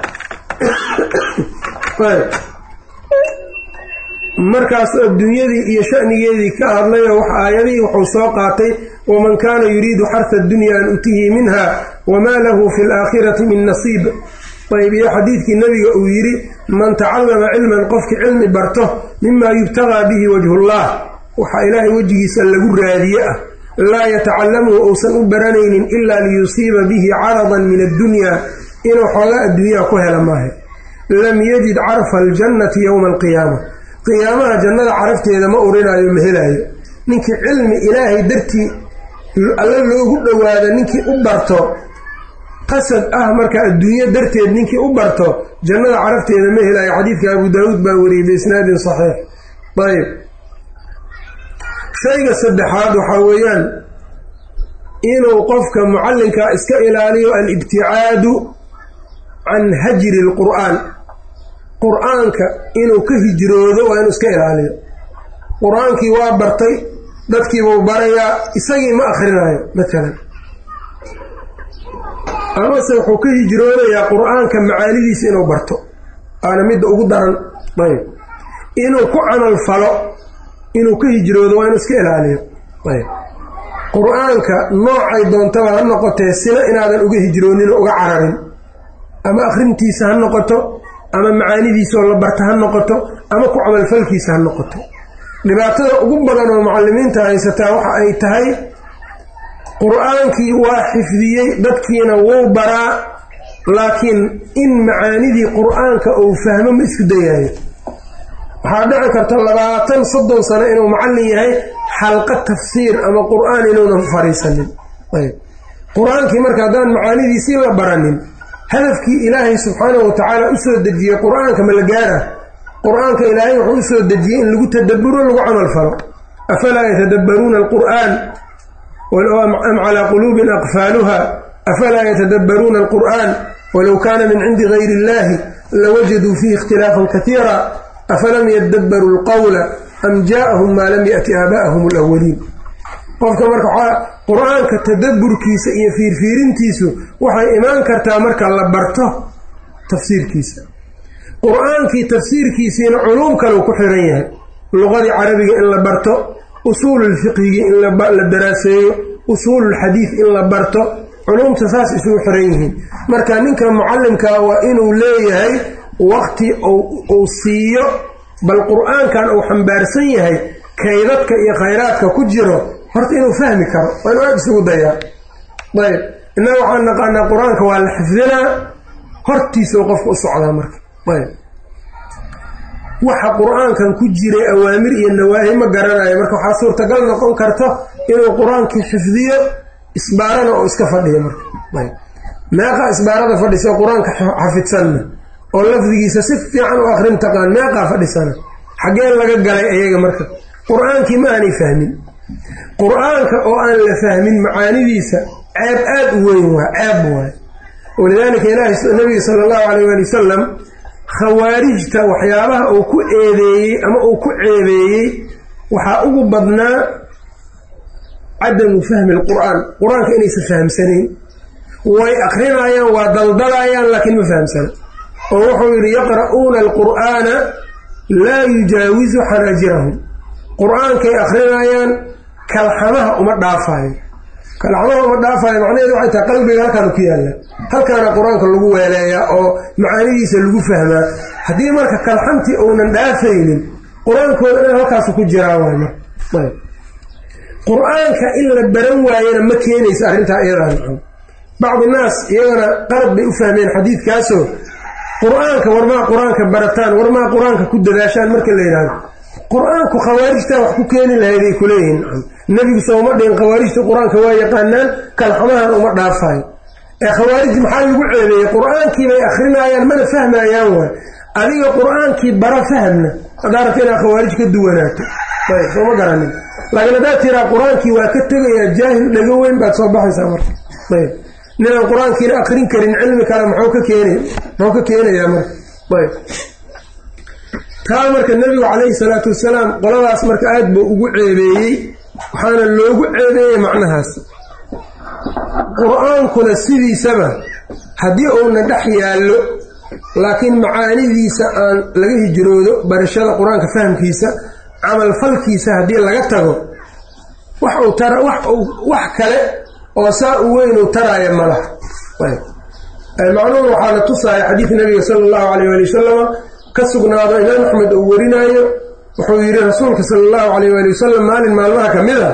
Speaker 1: markaasuu adduunyadii iyo shanigeedii ka hadlayoo wax aayadihii wuxuu soo qaatay waman kaana yuriidu xarha addunya an utihi minha wamaa lahu fi laakhirati min nasiib ayb iyo xadiidkii nebiga uu yidhi man tacallama cilman qofkii cilmi barto mima yubtagaa bihi wajhullah waxaa ilaahay wejigiisa lagu raadiye ah laa yatacallamuhu uusan u baranaynin ilaa liyusiiba bihi caradan min addunya inuu xoogaa adduunyaha ku hela maaha lam yajid carfa aljannati yowma alqiyaama qiyaamaha jannada carafteeda ma urinaayo ma helaayo ninkii cilmi ilaahay dartii alla loogu dhowaado ninkii u barto qasad ah marka adduunyo darteed ninkii u barto jannada carafteeda ma helaayo xadiidka abu daawuud baa wariyey biisnaadin saxiix ayb shayga saddexaad waxaa weeyaan inuu qofka mucallinka iska ilaaliyo alibticaadu can hajri lqur'aan qur-aanka inuu ka hijroodo waa inuu iska ilaaliyo qur-aankii waa bartay dadkiibuu barayaa isagii ma akhrinayo matalan amase wuxuu ka hijroonayaa qur-aanka macaanidiisa inuu barto aana midda ugu daran ayb inuu ku camal falo inuu ka hijroodo waa inuu iska ilaaliyo ayb qur-aanka noocay doontaba ha noqotee sina inaadan uga hijroonin oo uga cararin ama akhrintiisa ha noqoto ama macaanidiisaoo la barta ha noqoto ama ku camalfalkiisa ha noqoto dhibaatada ugu badan oo mucalimiinta haysataa waxa ay tahay qur-aankii waa xifdiyey dadkiina wuu baraa laakiin in macaanidii qur-aanka uu fahmo ma isku dayayo waxaa dhici karta labaatan soddon sano inuu macallin yahay xalqa tafsiir ama qur-aan inuunan fariisanin ayb qur-aankii marka haddaan macaanidiisii la baranin hadafkii ilaahay subxaanahu watacaala usoo dejiyey qur-aanka ma la gaara qur-aanka ilaahay wuxuu usoo dejiyey in lagu tadaburo lagu camal falo afalaa yatadabbaruuna alqur'aan am calaa quluubin aqfaaluha afalaa yatadabbaruuna alqur'aan walow kaana min cindi gayri illahi lawajaduu fiihi ikhtilaafan katiira afalam yadabbaruu lqowla am jaaahum maa lam ya'ti aabaa'ahum alawaliin qofka marka qur-aanka tadabburkiisa iyo fiirfiirintiisu waxay imaan kartaa marka la barto tafsiirkiisa qur-aankii tafsiirkiisiina culuum kaleu ku xiran yahay luqadii carabiga in la barto usuululfiqhigi in la daraaseeyo usuululxadiid in la barto culuumta saas isugu xiran yihiin marka ninka mucallimkaa waa inuu leeyahay waqti uu siiyo bal qur-aankan uu xambaarsan yahay kaydadka iyo khayraadka ku jiro horta inuu fahmi karo waa inuu aada isugu dayaa ayb innaga waxaan naqaanaa qur-aanka waa la xifdinaa hortiisao qofka u socdaa marka ayb waxa qur-aankan ku jiray awaamir iyo nawaahi ma garanayo marka waxaa suurtagal noqon karto inuu qur-aankii xifdiyo isbaarana oo iska fadhiyo marka ayb meeqa isbaarada fadhisa qur-aanka xafidsanna oo lafdigiisa si fiican u akrin taqaan meeqaa fadhisana xaggeen laga galay ayaga marka qur-aankii ma aanay fahmin qur-aanka oo aan la fahmin macaanidiisa ceeb aada u weyn waa ceeb waay walidaalika ilaahi nabiga sala allahu calayh waali wasalam khawaarijta waxyaabaha uu ku eedeeyey ama uu ku ceebeeyey waxaa ugu badnaa cadamu fahmi alqur'aan qur-aanka inaysan fahamsanayn way akrinayaan waa daldalayaan laakiin ma fahamsana oo wuxuu yidhi yaqra'uuna alqur'aana laa yujaawizu xanaajirahum qur-aankay akrinayaan kalxamaha uma dhaafayo kalxamaha uma dhaafayo macnaheedu waxay tahay qalbiga halkaana ku yaalla halkaana qur-aanka lagu weeleeyaa oo macaanidiisa lagu fahmaa haddii marka kalxantii uunan dhaafaynin qur-aankooda dhan halkaasu ku jiraa waay marka qur-aanka in la baran waayana ma keenaysa arrintaa iyadaa nacam bacdi naas iyagana qalad bay u fahmeen xadiidkaasoo qur-aanka warmaa qur-aanka barataan warmaa qur-aanka ku dadaashaan marka la yidhaahdo qur-aanku khawaarijtaa wax ku keeni lahayday kuleeyihin nebigu sooma dhihin khawaarijta qur-aanka waa yaqaanaan kalxamahan uma dhaafayo ee khawaarij maxaa lagu ceebeeyey qur-aankii bay akrinayaan mana fahmayaan waay adiga qur-aankii bara fahamna haddaa rabta inaad khawaarij ka duwanaato ayb sooma garanin laakiin haddaad tiraa qur-aankii waa ka tegayaa jaahil dhago weyn baad soo baxaysaa marka ayb ninaan qur-aankiina akrin karin cilmi kale muxuu ka keen muxuu ka keenayaa marka ayb taa marka nebigu calayhi salaatu wasalaam qoladaas marka aad buu ugu ceebeeyey waxaana loogu ceebeeyey macnahaas qur-aankuna sidiisaba haddii uuna dhex yaallo laakiin macaanidiisa aan laga hijroodo barashada qur-aanka fahamkiisa camalfalkiisa haddii laga tago wax uu tara wax uu wax kale oo saa u weyn uu taraaya ma laha macnuhu waxaa la tusaaya xadiid nabiga sala allahu calayh waali wasalama ka sugnaado imaam axmed uu warinaayo wuxuu yidhi rasuulka sala allahu calayh waali wasalam maalin maalmaha ka mid a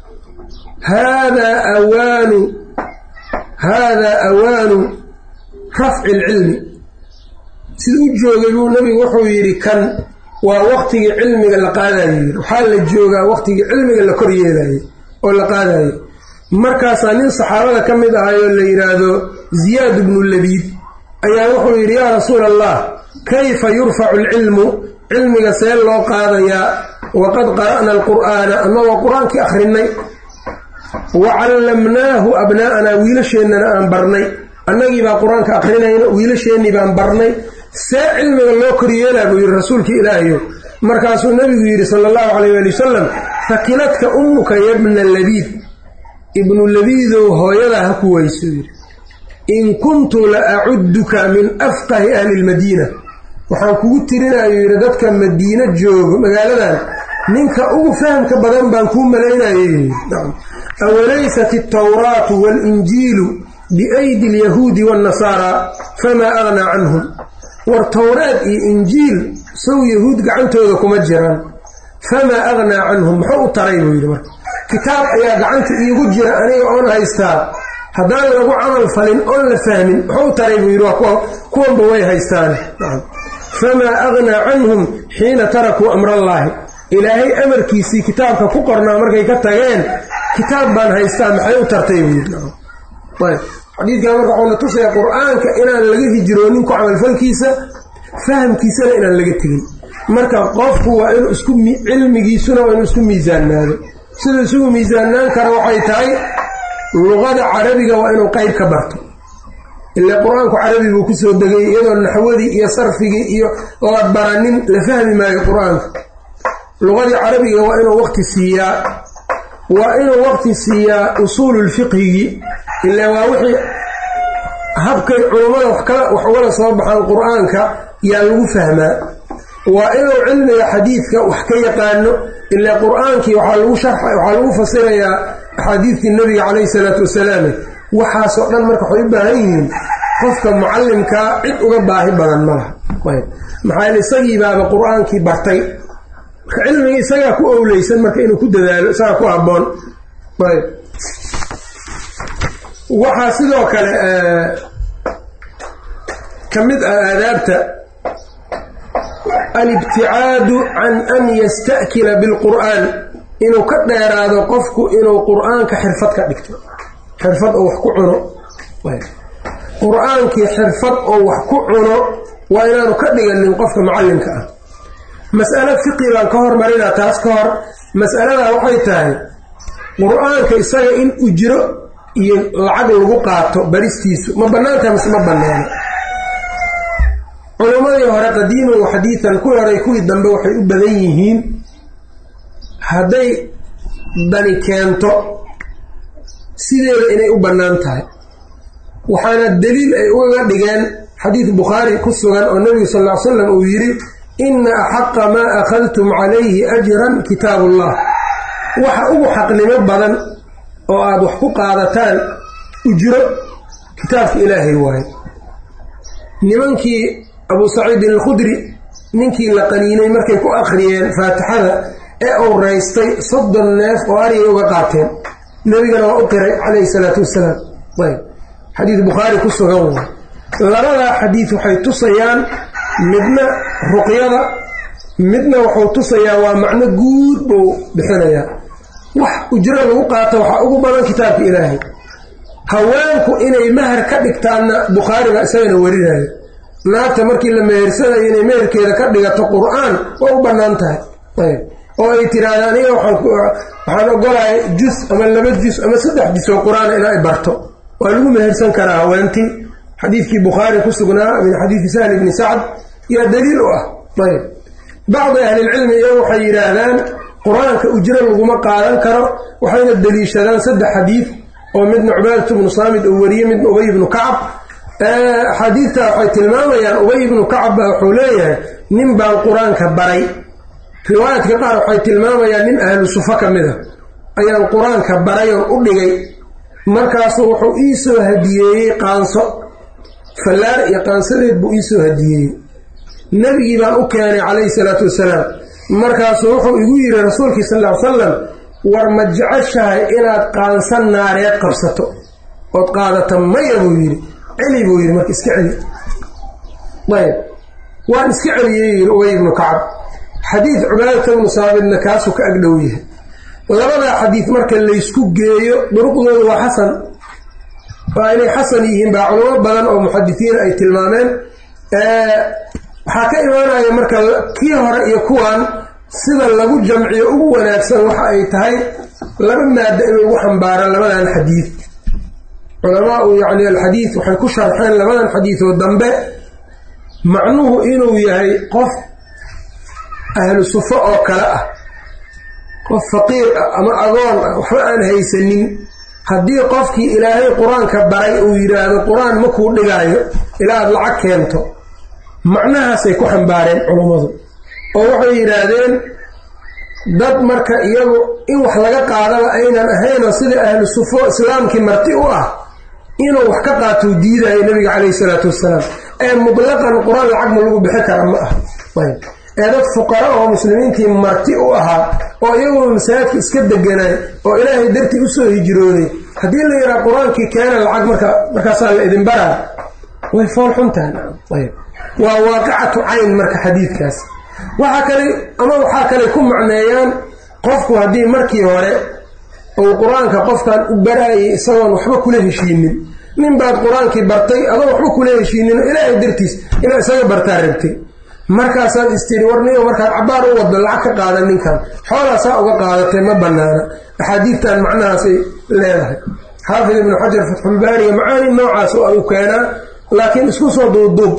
Speaker 1: haadaa awaanu haadaa awaanu rafci alcilmi sida u joogay buu nabigu wuxuu yidhi kan waa waqtigii cilmiga la qaadayo yidhi waxaa la joogaa waqtigii cilmiga la kor yeelayo oo la qaadayo markaasaa nin saxaabada ka mid ahayoo la yidhaahdo ziyaad bnu labiid ayaa wuxuu yidhi yaa rasuula allah kayfa yurfacu alcilmu cilmiga see loo qaadayaa waqad qara'na alqur'aana annagoo qur-aankii akhrinay wa callamnaahu abnaa'anaa wiilasheennana aan barnay annagii baa qur-aanka akhrinayna wiilasheennii baan barnay see cilmiga loo koryeelaa buu yidhi rasuulkii ilaahayo markaasuu nebigu yidhi sala allahu calayh waali wasalam fakiladka ummuka yabna labiid ibnu labiidow hooyadaa ha ku weyso yidhi in kuntu la acudduka min afqahi ahli lmadiina waxaan kugu tirinayo yidhi dadka madiino joogo magaaladan ninka ugu fahamka badan baan kuu malaynayo awalaysat altawraatu waalinjiilu biaydi alyahuudi waannasaara famaa aghnaa canhum war towraad iyo injiil sow yahuud gacantooda kuma jiraan famaa aghnaa canhum muxuu u taray buu yidhi marka kitaab ayaa gacanta iigu jira aniga oon haystaa haddaan lagu camal falin oon la fahmin muxuu u taray buu yidhi waa kuwanba way haystaan famaa aghnaa canhum xiina tarakuu amrallaahi ilaahay amarkiisii kitaabka ku qornaa markay ka tageen kitaab baan haystaa maxay u tartay buu yidhi xadiidkan marka waxuu na tusaya qur-aanka inaan laga hijroonin ku camalfalkiisa fahamkiisana inaan laga tegin marka qofku waa inuu isku cilmigiisuna waa inuu isku miisaannaado siduu isugu miisaannaan kara waxay tahay luqada carabiga waa inuu qeyb ka barto ile qur-aanku carabi buu kusoo degay iyadoo naxwadii iyo sarfigii iyo la baranin la fahmi maayo qur-aanka luqadii carabiga waa inuu waqti siiyaa waa inuu waqti siiyaa usuululfiqhigii ile waa wixii habkay culummada wax ugala soo baxaan qur-aanka yaa lagu fahmaa waa inuu cilmiga xadiidka wax ka yaqaano ile qur-aankii waxaa lagu sharxa waxaa lagu fasirayaa axaadiidtii nabiga calayhi salaatu wasalaam waxaasoo dhan marka waxay u baahan yihiin qofka mucallimkaa cid uga baahi badan malaha maxaa yeel isagii baaba qur-aankii bartay marka cilmiga isagaa ku owleysan marka inuu ku dadaalo isagaa ku habboon ayb waxaa sidoo kale ka mid ah aadaabta alibticaadu can an yasta'kila bilqur'aan inuu ka dheeraado qofku inuu qur-aanka xirfad ka dhigto xirfad oo wax ku cuno qur-aankii xirfad oo wax ku cuno waa inaanu ka dhiganin qofka macallinka ah mas'alo fiqi baan ka hormarinaa taas ka hor mas'aladaa waxay tahay qur-aanka isaga in ujro iyo lacag lagu qaato baristiisu ma bannaantaha mise ma banneeno culimmadii hore qadiiman wa xadiidan kuwii hore kuwii dambe waxay u badan yihiin hadday dani keento sideeda inay u bannaan tahay waxaana daliil ay uga dhigeen xadiid bukhaari ku sugan oo nebigu sal ll ly slam uu yidhi inna axaqa maa akhadtum calayhi ajran kitaabullah waxa ugu xaqnimo badan oo aada wax ku qaadataan ujro kitaabka ilaahay waaye nimankii abuu saciidin alkhudri ninkii la qaniinay markay ku akhriyeen faatixada ee uu raystay soddon neef oo arigay uga qaateen nebigana waa u qiray calayhi salaatu wassalaam ayb xadiid bukhaari ku sugan waa labadaa xadiid waxay tusayaan midna ruqyada midna wuxuu tusayaa waa macno guud buu bixinayaa wax ujro lagu qaato waxaa ugu badan kitaabka ilaahay haweenku inay mahar ka dhigtaanna bukhaariga isagana warinayo naagta markii la mehersanayo inay meherkeeda ka dhigato qur-aan waa u bannaan tahay ayb oo ay tiraahda aniga waxaan ogolahay jus ama laba jus ama saddex jus oo qur-aan inay barto waa lagu mehersan karaa haweentii xadiidkii bukhaari ku sugnaa min xadiidi sahl ibni sacd yaa daliil u ah ayb bacdi ahlilcilmi iyagu waxay yidhaahdaan qur-aanka ujro laguma qaadan karo waxayna deliishadaan saddex xadiid oo midna cubaadatu bnu saamid uu wariyey midna ubay ibnu kacab axaadiidta waxay tilmaamayaan ubay ibnu kacab baa wuxuu leeyahay nin baan qur-aanka baray riwaayaadka qaar waxay tilmaamayaan nin ahlu sufa ka mid a ayaan qur-aanka baray oo u dhigay markaasuu wuxuu ii soo hadiyeeyey qaanso fallaar iyo qaansadeed buu iisoo hadiyeeyey nebigii baan u keenay calayhi salaatu wasalaam markaasuu wuxuu igu yidhi rasuulkii sal ll ly salam war ma jeceshahay inaad qaansan naareed qabsato ood qaadata maya buu yidhi celi buu yidhi marka iska celi ayb waan iska celiyey yidhi ubay ibnu kacab xadiid cubaadata bnu saabidna kaasuu ka agdhow yahay labadaa xadiid marka laysku geeyo duruqdooda waa xasan waa inay xasan yihiin baa culamo badan oo muxadisiin ay tilmaameen waxaa ka imaanaya marka kii hore iyo kuwan sida lagu jamciyo ugu wanaagsan waxa ay tahay laba maado in lagu xambaaro labadan xadiid culamaau yacni alxadiid waxay ku sharxeen labadan xadiidoo dambe macnuhu inuu yahay qof ahlu sufo oo kale ah qof faqiir ah ama agoon ah waxba aan haysanin haddii qofkii ilaahay qur-aanka baray uu yidhaahdo qur-aan makuu dhigaayo ilaa aad lacag keento macnahaasay ku xambaareen culummadu oo waxay yidhaahdeen dad marka iyagu in wax laga qaadaba aynan ahaynoo sida ahlu sufo islaamkii marti u ah inuu wax ka qaatou diidayo nebiga calayhi salaatu wassalaam ee mutlaqan qur-aan lacag ma lagu bixi kara ma ah ee dad fuqara oo muslimiintii marti u ahaa oo iyaguna masaajidka iska deganay oo ilaahay dartii usoo hijrooday haddii la yidhaha qur-aankii keena lacag marka markaasaa la idin baraa way fool xuntahay ayb waa waaqicatu cayn marka xadiidkaas waxaa kale ama waxaa kale ku macneeyaan qofku haddii markii hore uu qur-aanka qofkan u baraayay isagoon waxba kula heshiinin nin baad qur-aankii bartay adoo waxba kula heshiinin ilaahay dartiis inaa isaga bartaa rabtay markaasaad istiri warniyo markaad cabaar u wado lacag ka qaadan ninkan xoolaasaa uga qaadatay ma banaana axaadiidtan macnahaasay leedahay xaafid ibnu xajar fatxulbaariga macaani noocaas u keenaa laakiin isku soo duubduub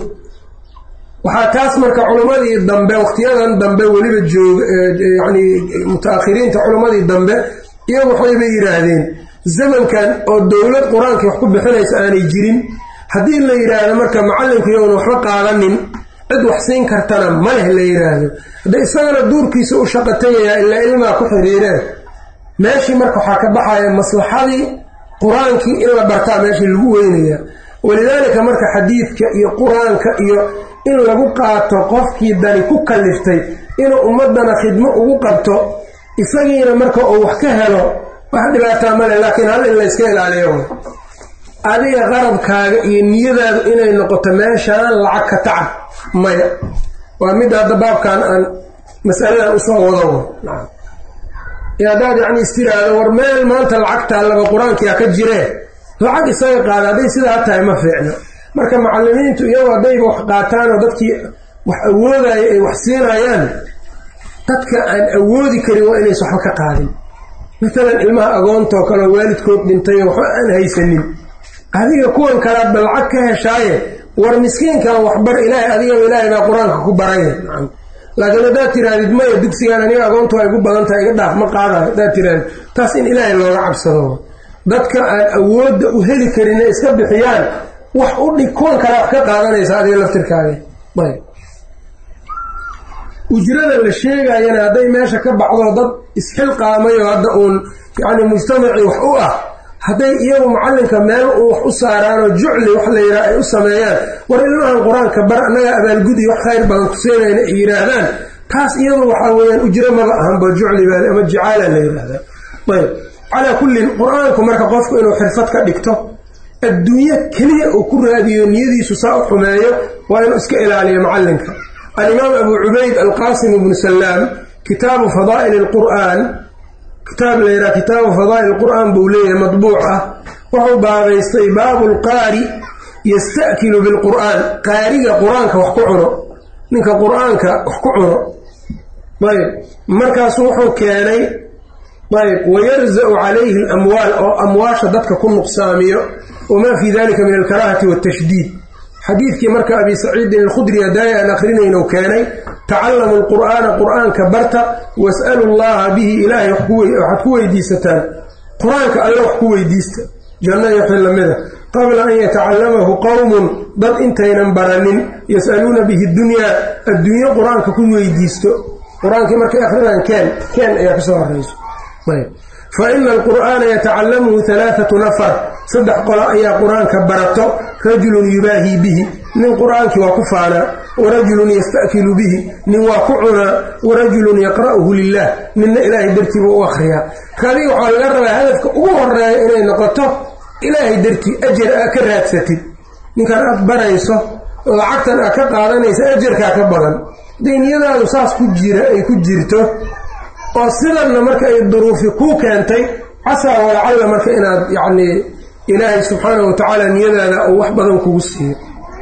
Speaker 1: waxaa taas marka culimmadii dambe waqtiyadan dambe weliba jooga yani muta-akhiriinta culimmadii dambe iyagu waxayba yidhaahdeen zamankan oo dowlad qur-aankii wax ku bixinaysa aanay jirin haddii la yidhaahdo marka macalinku yowna waxba qaadanin cid wax siin kartana ma leh la yidhaahdo hadda isagana duurkiisa u shaqo tegayaa ilaa ilmaa ku xiriireen meeshii marka waxaa ka baxaya maslaxadii qur-aankii in la bartaa meeshii lagu weynayaa walidaalika marka xadiidka iyo qur-aanka iyo in lagu qaato qofkii dani ku kaliftay inuu ummadana khidmo ugu qabto isagiina marka uu wax ka helo wax dhibaataa male laakiin hal in layska ilaaliyo adiga qarabkaaga iyo niyadaadu inay noqoto meeshaan lacag ka tacab maya waa mid hadda baabkan aan masaladan usoo wado haddaad yacni istiraado war meel maanta lacagtaa laba qur-aankia ka jiree lacag isaga qaada hadday sidaa tahay ma fiicno marka macalimiintu iyagoo haddayba wax qaataan oo dadkii wax awoodaya ay wax siinayaan dadka aan awoodi karin waa inaysa waxba ka qaadin maalan ilmaha agoontoo kale waalidkood dhintay waxba aan haysanin adiga kuwan kalaad ba lacag ka heshaaye war miskiinkan waxbar ilaahay adigaba ilaahay baa qur-aanka ku baraya laakiin haddaad tirahdid maya dugsigaan aniga agoontu ay gu badan tahay iga dhaaf ma qaadayo haddaad tirahdid taas in ilaahay looga cabsado dadka aan awoodda u heli karin iska bixiyaan wax u dhig kuwan kale wax ka qaadanaysa adiga laftirkaaga ayb ujrada la sheegayana hadday meesha ka baxdo dad isxilqaamayo hadda uun yacni mujtamacii wax u ah hadday iyagu macallinka meel uu wax u saaraanoo jucli wax la yidhaha ay u sameeyaan war ilmahan qur-aanka bar annaga abaalgudi wax khayr badan kuseenayna ay yidhaahdaan taas iyadu waxaa weeyaan ujro maba ahanba jucli baa ama jacaala la yidhaahdaa ayb calaa kullin qur-aanku marka qofku inuu xirfad ka dhigto adduunyo keliya uu ku raadiyo niyadiisu saa u xumeeyo waa inuu iska ilaaliyo macallinka alimaam abu cubayd alqaasim ibnu salaam kitaabu fadaa'il alqur'aan kitaab la yidhaha kitaabu fadaa'il qur'aan buu leeyahay madbuuc ah wuxuu baabaystay baabu lqaari yasta'kilu bilqur'aan qaariga qur-aanka wax ku cuno ninka qur-aanka wax ku cuno ayb markaasu wuxuu keenay ayb wayarza-u calayhi alamwaal oo amwaasha dadka ku nuqsaamiyo wamaa fii dalika min alkaraahati waatashdiid xadiidkii marka abi saciidin alkhudri hadaaya aan akrinaynu keenay tacallamu lqur'aana qur'aanka barta was'alu llaha bihi ilaahay waxaad ku weydiisataan qur-aanka alle wax ku weydiista janno iyo wixii lamida qabla an yatacallamahu qowmun dad intaynan baranin yas'aluuna bihi dunyaa adduunyo qur-aanka ku weydiisto qur-aankii markay akrinaan keen keen ayaa kasoo horeyso fa ina alqur'aana yatacallamuhu halaathatu nafar saddex qolo ayaa qur-aanka barato rajulun yubaahii bihi nin qur-aankii waa ku faanaa warajulun yasta'kilu bihi nin waa ku cunaa warajulun yaqra'uhu lilah ninna ilaahay dartii buu u akhriyaa kadi waxaa laga rabaa hadafka ugu horeeya inay noqoto ilaahay dartii ajar aa ka raadsatid ninkan aad barayso lacagtan aad ka qaadanaysa ajarkaa ka badan dayniyadaadu saas ku jira ay ku jirto oo sidanna marka ay duruufi kuu keentay casaa walacalla marka inaad yacnii ilaahay subxaanahu wa tacaala niyadaada uu wax badan kugu siiyo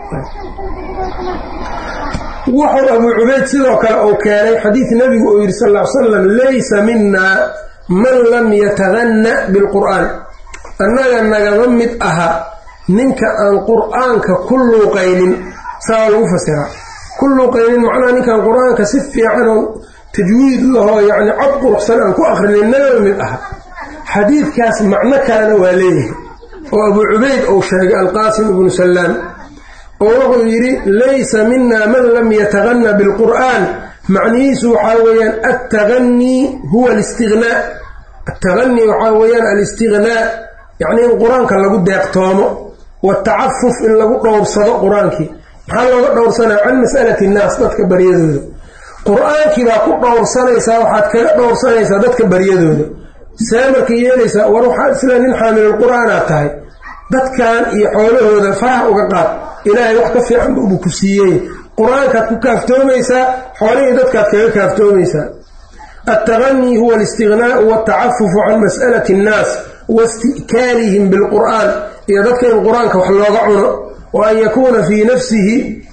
Speaker 1: wuxuu abuu cubayd sidoo kale uu keenay xadiid nebigu uu yidhi sal ll ly slam laysa minaa man lam yataganna bilqur'aan annaga nagama mid aha ninka aan qur'aanka ku luuqaynin saa lagu fasiraa ku luuqaynin macnaha ninkaan qur-aanka si fiicanoo tajwiid lahoo yacni cod quruxsan aan ku akrinin nagama mid aha xadiidkaas macno kalena waa leeyahay oo abuu cubayd uu sheegay alqaasim ibnu sallaam oo wuxuu yidhi laysa mina man lam yataganna bilqur'aan macnihiisu waxaa weeyaan attaganii huwa alistignaa attaganii waxaa weeyaan alistignaa yacni in qur-aanka lagu deeqtoomo watacafuf in lagu dhowrsado qur-aankii maxaa looga dhowrsanaya can mas'alati innaas dadka baryadooda qur-aankii baa ku dhowrsanaysaa waxaad kaga dhowrsanaysaa dadka baryadooda see marka yeelaysaa war waxaad sida nin xaamilulqur'aanaad tahay dadkan iyo xoolahooda faraha uga qaad ilaahay wax ka fiican buu ku siiyey qur-aankaad ku kaaftoomaysaa xoolihii dadkaad kaga kaaftoomaysaa altaganii huwa alistighnaau waltacafufu can mas'alati annaas wasti'kaalihim bilqur'aan iyo dadka in qur-aanka wax looga cuno wa an yakuuna fii nafsihi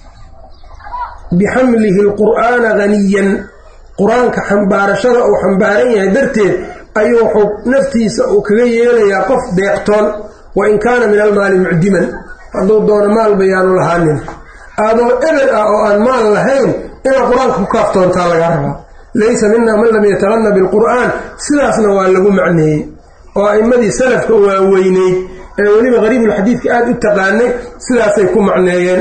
Speaker 1: bixamlihi alqur'aana haniyan qur-aanka xambaarashada uu xambaaran yahay darteed ayuu wuxuu naftiisa uu kaga yeelayaa qof deeqtoon wa in kaana min almaali mucdiman hadduu doono maalba yaanu lahaanin adoo ebel ah oo aan maal lahayn inaad qur-aanka ku kaaftoontaa laga rabaa laysa minaa man lam yataganna bilqur'aan sidaasna waa lagu macneeyey oo a'immadii salafka waaweyneyd ee weliba qariibulxadiidka aada u taqaanay sidaasay ku macneeyeen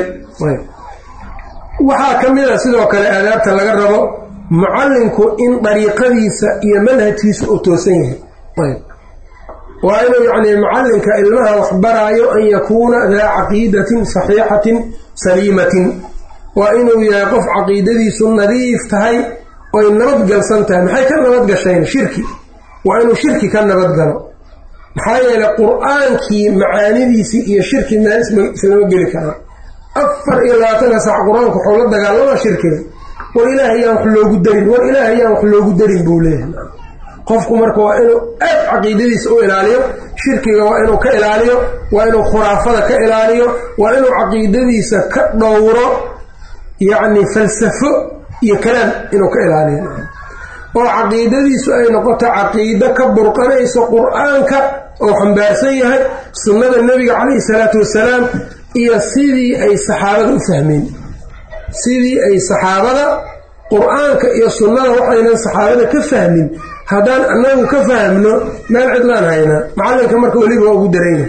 Speaker 1: waxaa ka mid a sidoo kale aadaabta laga rabo mucallinku in dariiqadiisa iyo manhajkiisa uu toosan yahay waa inuu yacni mucallinka ilmaha wax baraayo an yakuuna daa caqiidatin saxiixatin saliimatin waa inuu yahay qof caqiidadiisu nadiif tahay oy nabadgalsan tahay maxay ka nabadgasheen shirki waa inuu shirki ka nabadgalo maxaa yeelay qur-aankii macaanidiisii iyo shirki meel islama geli karaa afar iyo labaatanka sac qur-aanku waxuu la dagaalamaa shirkiga war ilaahay yaan wax loogu darin war ilaahay yaan wax loogu darin buu leeyahay qofku marka waa inuu aad caqiidadiisa u ilaaliyo shirkiga waa inuu ka ilaaliyo waa inuu khuraafada ka ilaaliyo waa inuu caqiidadiisa ka dhowro yacni falsafo iyo kalaam inuu ka ilaaliyo oo caqiidadiisu ay noqoto caqiido ka burqanayso qur-aanka oo xambaarsan yahay sunnada nebiga calayhi salaatu wasalaam iyo sidii ay saxaabada u fahmeen sidii ay saxaabada qur-aanka iyo sunnada waxaynan saxaabada ka fahmin haddaan annagu ka fahmno meel cidlaan haynaa macallinka marka weliba waa ugu darayna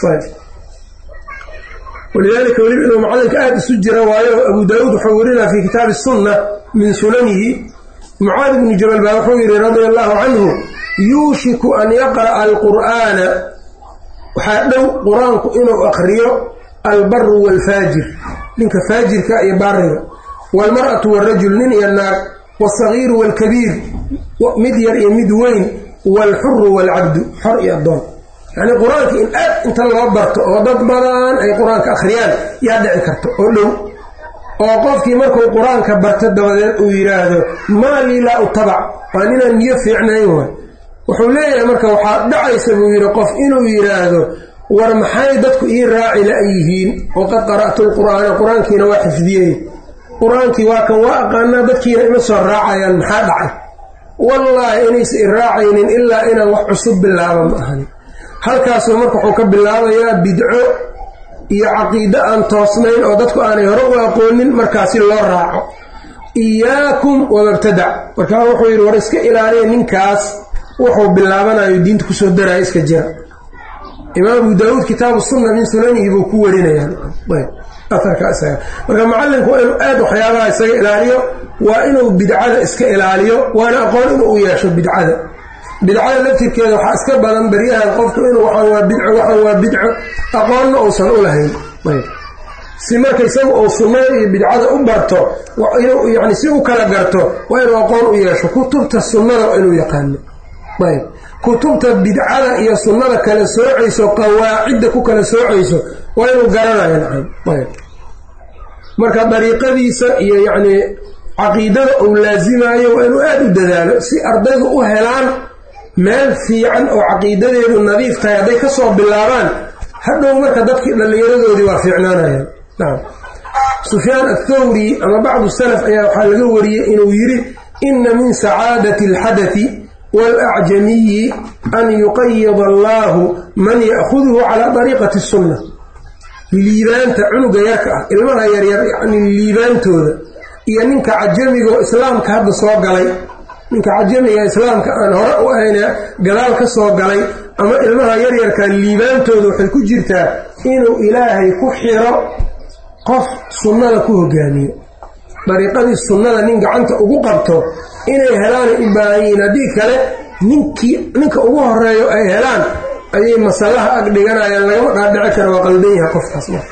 Speaker 1: walidaalika weliba inuu macallinka aada isu jira waayo abu daawuud wuxuu werinaa fi kitaabi sunna min sunanihi mucaad ibnu jabal baa wuxuu yidhi radia allahu canhu yuushiku an yaqra'a alqur'aana waxaa dhow qur-aanku inuu aqriyo albaru waalfaajir ninka faajirka iyo baariga waalmar'atu waalrajul nin iyo naag wasagiiru waalkabiir mid yar iyo mid weyn waalxuru waalcabdu xor iyo addoon yacnii qur-aanka in aad inta loo barto oo dad badan ay qur-aanka akhriyaan yaa dhici karto oo dhow oo qofkii markuu qur-aanka barto dabadeed uu yidhaahdo maa lii laa utabac waa ninaan niyo fiicnayn waay wuxuu leeyahay marka waxaa dhacaysa buu yidhi qof inuu yidhaahdo war maxay dadku ii raaci la-yihiin waqad qara'tu lqur'aana qur-aankiina waa xifdiyey qur-aankii waa kan waa aqaanaa dadkiina ima soo raacayaan maxaa dhacay wallaahi inaysa i raacaynin ilaa inaan wax cusub bilaaba ma ahani halkaasuu marka wuxuu ka bilaabayaa bidco iyo caqiide aan toosnayn oo dadku aanay hore u aqoonin markaasi loo raaco iyaakum wamabtadac markaa wuxuu yidhi war iska ilaaliya ninkaas wuxuu bilaabanayo diinta kusoo daraayo iska jira imaam abu daawuud kitaabu sunna min sunanihi buu ku warinayaa aarka isaga marka macallinku waa inuu aad waxyaabaha isaga ilaaliyo waa inuu bidcada iska ilaaliyo waana aqoon inuu u yeesho bidcada bidcada laftirkeeda waxaa iska badan beryahan qofku inuu waxaan waa bidco waxaan waa bidco aqoonna uusan u lahayn si marka isagu uu sunnada iyo bidcada u barto inuu yani si u kala garto waa inuu aqoon u yeesho kutubta sunnada waa inuu yaqaano ayb kutubta bidcada iyo sunnada kala soocayso qawaacidda ku kala soocayso waa inuu garanayo nacam ayb marka dariiqadiisa iyo yacnii caqiidada uu laasimayo waa inuu aada u dadaalo si ardaydu u helaan meel fiican oo caqiidadeedu nadiif tahay hadday ka soo bilaabaan hadhow marka dadkii dhallinyaradoodii waa fiicnaanayaan nacam sufyaan athawri ama bacdu salaf ayaa waxaa laga wariyey inuu yidhi inna min sacaadati alxadati waalacjamiyi an yuqayida allaahu man ya'khuduhu calaa dariiqati sunna liibaanta cunuga yarka ah ilmaha yaryar yacni liibaantooda iyo ninka cajamigaoo islaamka hadda soo galay ninka cajamiga islaamka aan hore u ahayna gadaal ka soo galay ama ilmaha yaryarka liibaantooda waxay ku jirtaa inuu ilaahay ku xiro qof sunnada ku hogaamiyo dariiqadii sunnada nin gacanta ugu qabto inay helaanay u baahan yihiin haddii kale ninkii ninka ugu horeeyo ay helaan ayay masalaha ag dhiganayaan lagama dhaadhici kara waa qaldan yahay qofkaas marka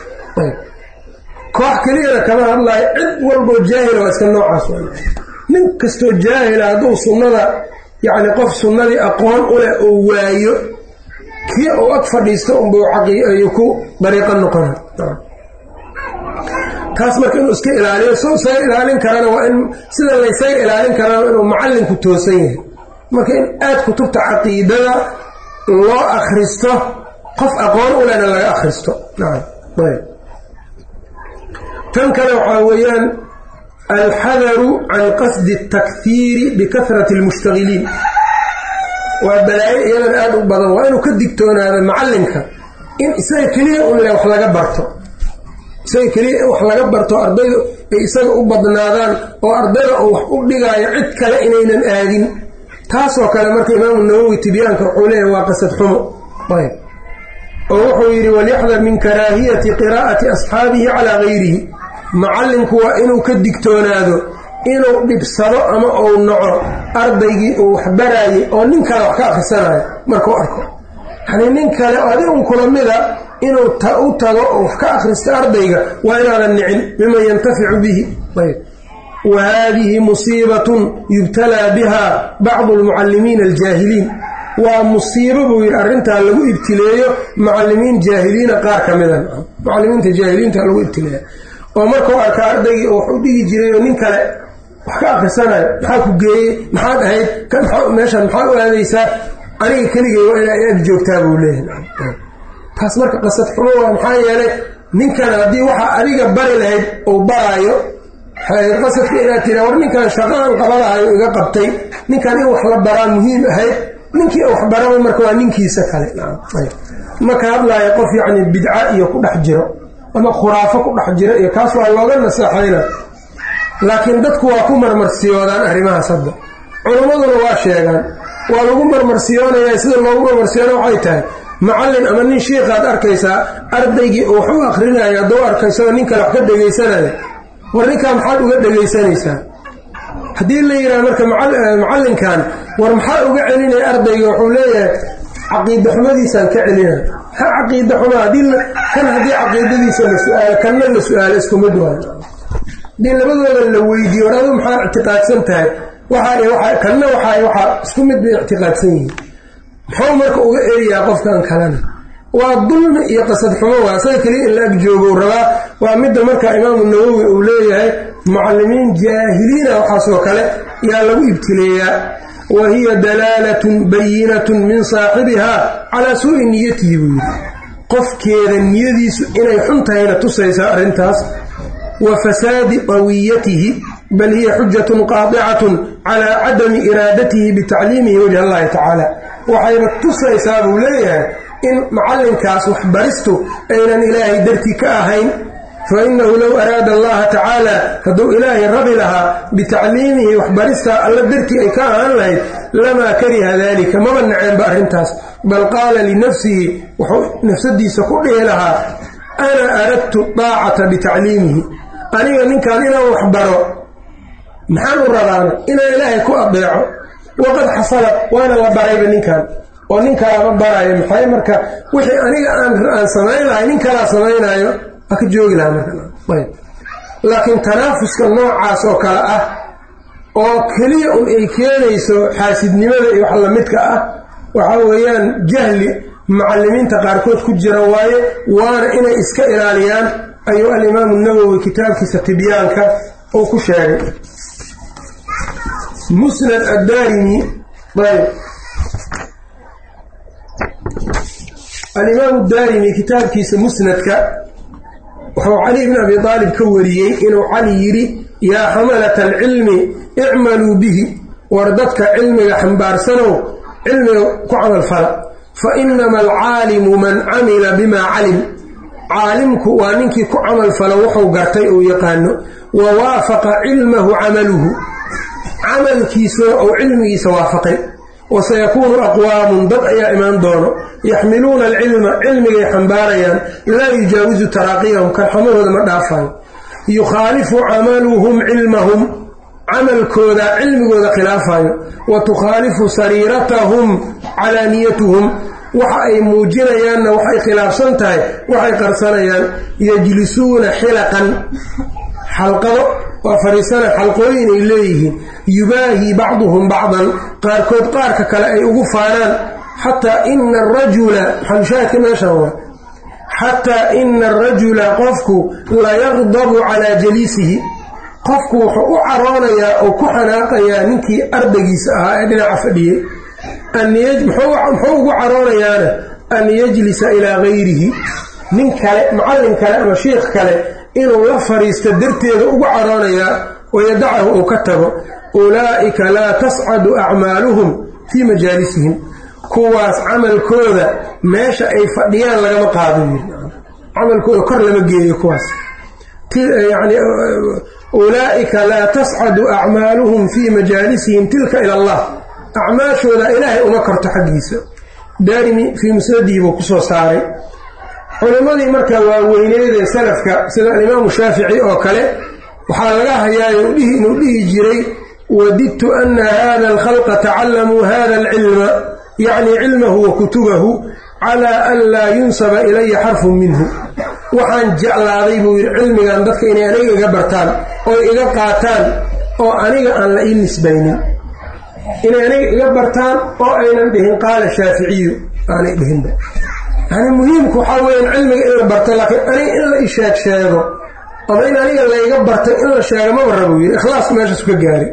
Speaker 1: koox keliyana kama hadlaayo cid walboo jaahila waa iska noocaas nin kastoo jaahila hadduu sunnada yacni qof sunnadii aqoon u leh oo waayo kii uu ag fadhiisto unbuu caqiiayu ku dariiqo noqona taas marka inuu iska ilaaliyo soo isaga ilaalin karana waa in sida laysaga ilaalin karana inuu macallinku toosan yahay marka in aad kutubta caqiidada loo akhristo qof aqoon u lehna laga akhristo nacam ayb tan kale waxaa weeyaan alxadaru can qasdi اtakhiiri bikahrati اlmushtagiliin waa balaayo iyadana aada u badan waa inuu ka digtoonaado macallinka in isaga keliya un le wax laga barto isaga keliya in wax laga barto ardaydu ay isaga u badnaadaan oo ardayda uu wax u dhigaayo cid kale inaynan aadin taasoo kale marka imaamu nawowi tibyaanka wuxuu leeyahay waa qasad xumo ayb oo wuxuu yidhi walyaxdar min karaahiyati qiraa'ati asxaabihi calaa gayrihi macallinku waa inuu ka digtoonaado inuu dhibsado ama uu naco ardaygii uu wax baraayay oo nin kale wax ka akhrisanayo markuu arko yacnii nin kale oo adi un kula mida inuu u tago oo wax ka akhristo ardayga waa inaadan nicin miman yantaficu bihi ayb wa haadihi musiibatun yubtalaa biha bacdu almucallimiina aljaahiliin waa musiibo buu yidhi arrintaa lagu ibtileeyo mucallimiin jaahiliina qaar ka mida mucallimiinta jaahiliinta lagu ibtileeya oo markuu arka ardaygii oo wax u dhigi jiray oo nin kale wax ka akhrisanayo maxaa ku geeyey maxaad ahayd kan meeshaan maxaa u aadaysaa aniga keligay waa inaa ag joogtaa buu leeyahay taas marka qasad xumo waa maxaa yeelay ninkan haddii waxaa adiga bari lahayd uu baraayo qasadka inaad tira war ninkan shaqaan qabadahayo iga qabtay ninkan in wax la baraa muhiim ahayd ninkii wax baraba marka waa ninkiisa kale ma ka hadlaayo qof yacni bidca iyo ku dhex jiro ama khuraafo ku dhex jiro iyo kaas waa looga naseexayna laakiin dadku waa ku marmarsiyoodaan arrimahaas hadda culammaduna waa sheegaan waa lagu marmarsiyoonaya sida loogu marmarsiyoona waxay tahay macallin ama nin shiikaad arkaysaa ardaygii uu wax u akrinaya hadduu arka isagoo nin kale wax ka dhegaysanaya war ninkaa maxaad uga dhegaysanaysaa haddii la yidhaha marka macallinkan war maxaa uga celinaya ardayga wuxuu leeyahay caqiida xumadiisaan ka celina ha caqiida xuma kan haddii caqiidadiisa la su-aalo kanna la su-aalo isku mid waayo haddii labadooda la weydiiyo war adu maxaa ictiqaadsan tahay waxa kanna waxa waxaa isku mid bay ictiqaadsan yihiin muxuu marka uga eriyaa qofkan kalena waa dulmi iyo qasad xumo waa asaga keliya in la ag joogo rabaa waa midda marka imaamu nawowi uu leeyahay mucalimiin jaahiliina waxaasoo kale yaa lagu ibtileeyaa wa hiya dalaalatun bayinatun min saaxibihaa calaa suu'i niyatihi buu yidhi qofkeeda niyadiisu inay xun tahayna tusaysaa arrintaas wa fasaadi qawiyatihi bal hiya xujatun qaadicatun calaa cadami iraadatihi bitacliimihi wajh allahi tacaala waxayba tusaysaa buu leeyahay in macallinkaas waxbaristu aynan ilaahay dartii ka ahayn fa innahu low araada allaha tacaala hadduu ilaahay rabi lahaa bitacliimihi waxbaristaa alla dartii ay ka ahaan lahayd lamaa kariha daalika maba naceenba arrintaas bal qaala linafsihi wuxuu nafsadiisa ku dhihi lahaa ana aradtu daacata bitacliimihi aniga ninkan inaan waxbaro maxaan u rabaana inaan ilaahay ku adeeco waqad xasala waana la barayba ninkan oo nin kalaama baraayo maxay marka wixii aniga aan samayn lahay nin kalaa samaynaayo waa ka joogi lahaa marka laakiin tanaafuska noocaas oo kale ah oo keliya un ay keenayso xaasidnimada iyo wax lamidka ah waxa weeyaan jahli mucalimiinta qaarkood ku jira waaye waana inay iska ilaaliyaan ayuu alimaamu nawowi kitaabkiisa tibyaanka uu ku sheegay musnad addaarimi ayb alimaamu daarimi kitaabkiisa musnadka wuxuu cali bn abi aalib ka wariyey inuu cali yidhi yaa xamalata alcilmi icmaluu bihi war dadka cilmiga xambaarsanow cilmiga ku camalfala fa inama alcaalimu man camila bimaa calim caalimku waa ninkii ku camalfala wuxuu gartay uu yaqaano wa waafaqa cilmahu camaluhu camalkiisuna ou cilmigiisa waafaqay wasayakuunu aqwaamun dad ayaa imaan doono yaxmiluuna alcilma cilmigay xambaarayaan laa yujaawisu taraaqiyahum karxamadooda ma dhaafayo yukhaalifu camaluhum cilmahum camalkooda cilmigooda khilaafayo wa tukhaalifu sariiratahum calaaniyatuhum waxa ay muujinayaanna waxay khilaafsan tahay waxay qarsanayaan yajlisuuna xilaqan xalqado waa fadhiisana xalqooyin ay leeyihiin yubaahii bacduhum bacdan qaarkood qaarka kale ay ugu faanaan xataa ina arajula xalushaahidka meeshan waa xataa ina arajula qofku layaqdabu calaa jaliisihi qofku wuxuu u caroonayaa oo ku xanaaqayaa ninkii ardaygiisa ahaa ee dhinaca fadhiyey muxuu ugu caroonayaana an yajlisa ilaa gayrihi nin kale macallin kale ama shiikh kale inuu la fadhiisto darteeda ugu caroonayaa wayadacahu uu ka tago ulaa'ika laa tascadu acmaaluhum fii majaalisihim kuwaas camalkooda meesha ay fadhiyaan lagama qaado camalkooda kor lama geeyo kuwaas yani ulaa'ika laa tascadu acmaaluhum fii majaalisihim tilka ila allah acmaashooda ilaahay uma korto xaggiisa daarimi fii musnadihi buu kusoo saaray culimmadii marka waaweyneedee salafka sida alimaamu shaafici oo kale waxaa laga hayaayo inuu dhihi jiray wadidtu ana hada alkhalqa tacallamuu hada alcilma yacni cilmahu wa kutubahu calaa an laa yunsaba ilaya xarfun minhu waxaan jeclaaday buu yidhi cilmigan dadka inay aniga iga bartaan oo iga qaataan oo aniga aan la ii nisbaynin inay aniga iga bartaan oo aynan dhihin qaala shaaficiyu aanay dhihinba yani muhiimku waxaa weeyaan cilmiga in la barto laakiin aniga in la isheeg sheego ama in aniga layga bartay in la sheego maba rabo yidhi ikhlaas meeshaasu ka gaari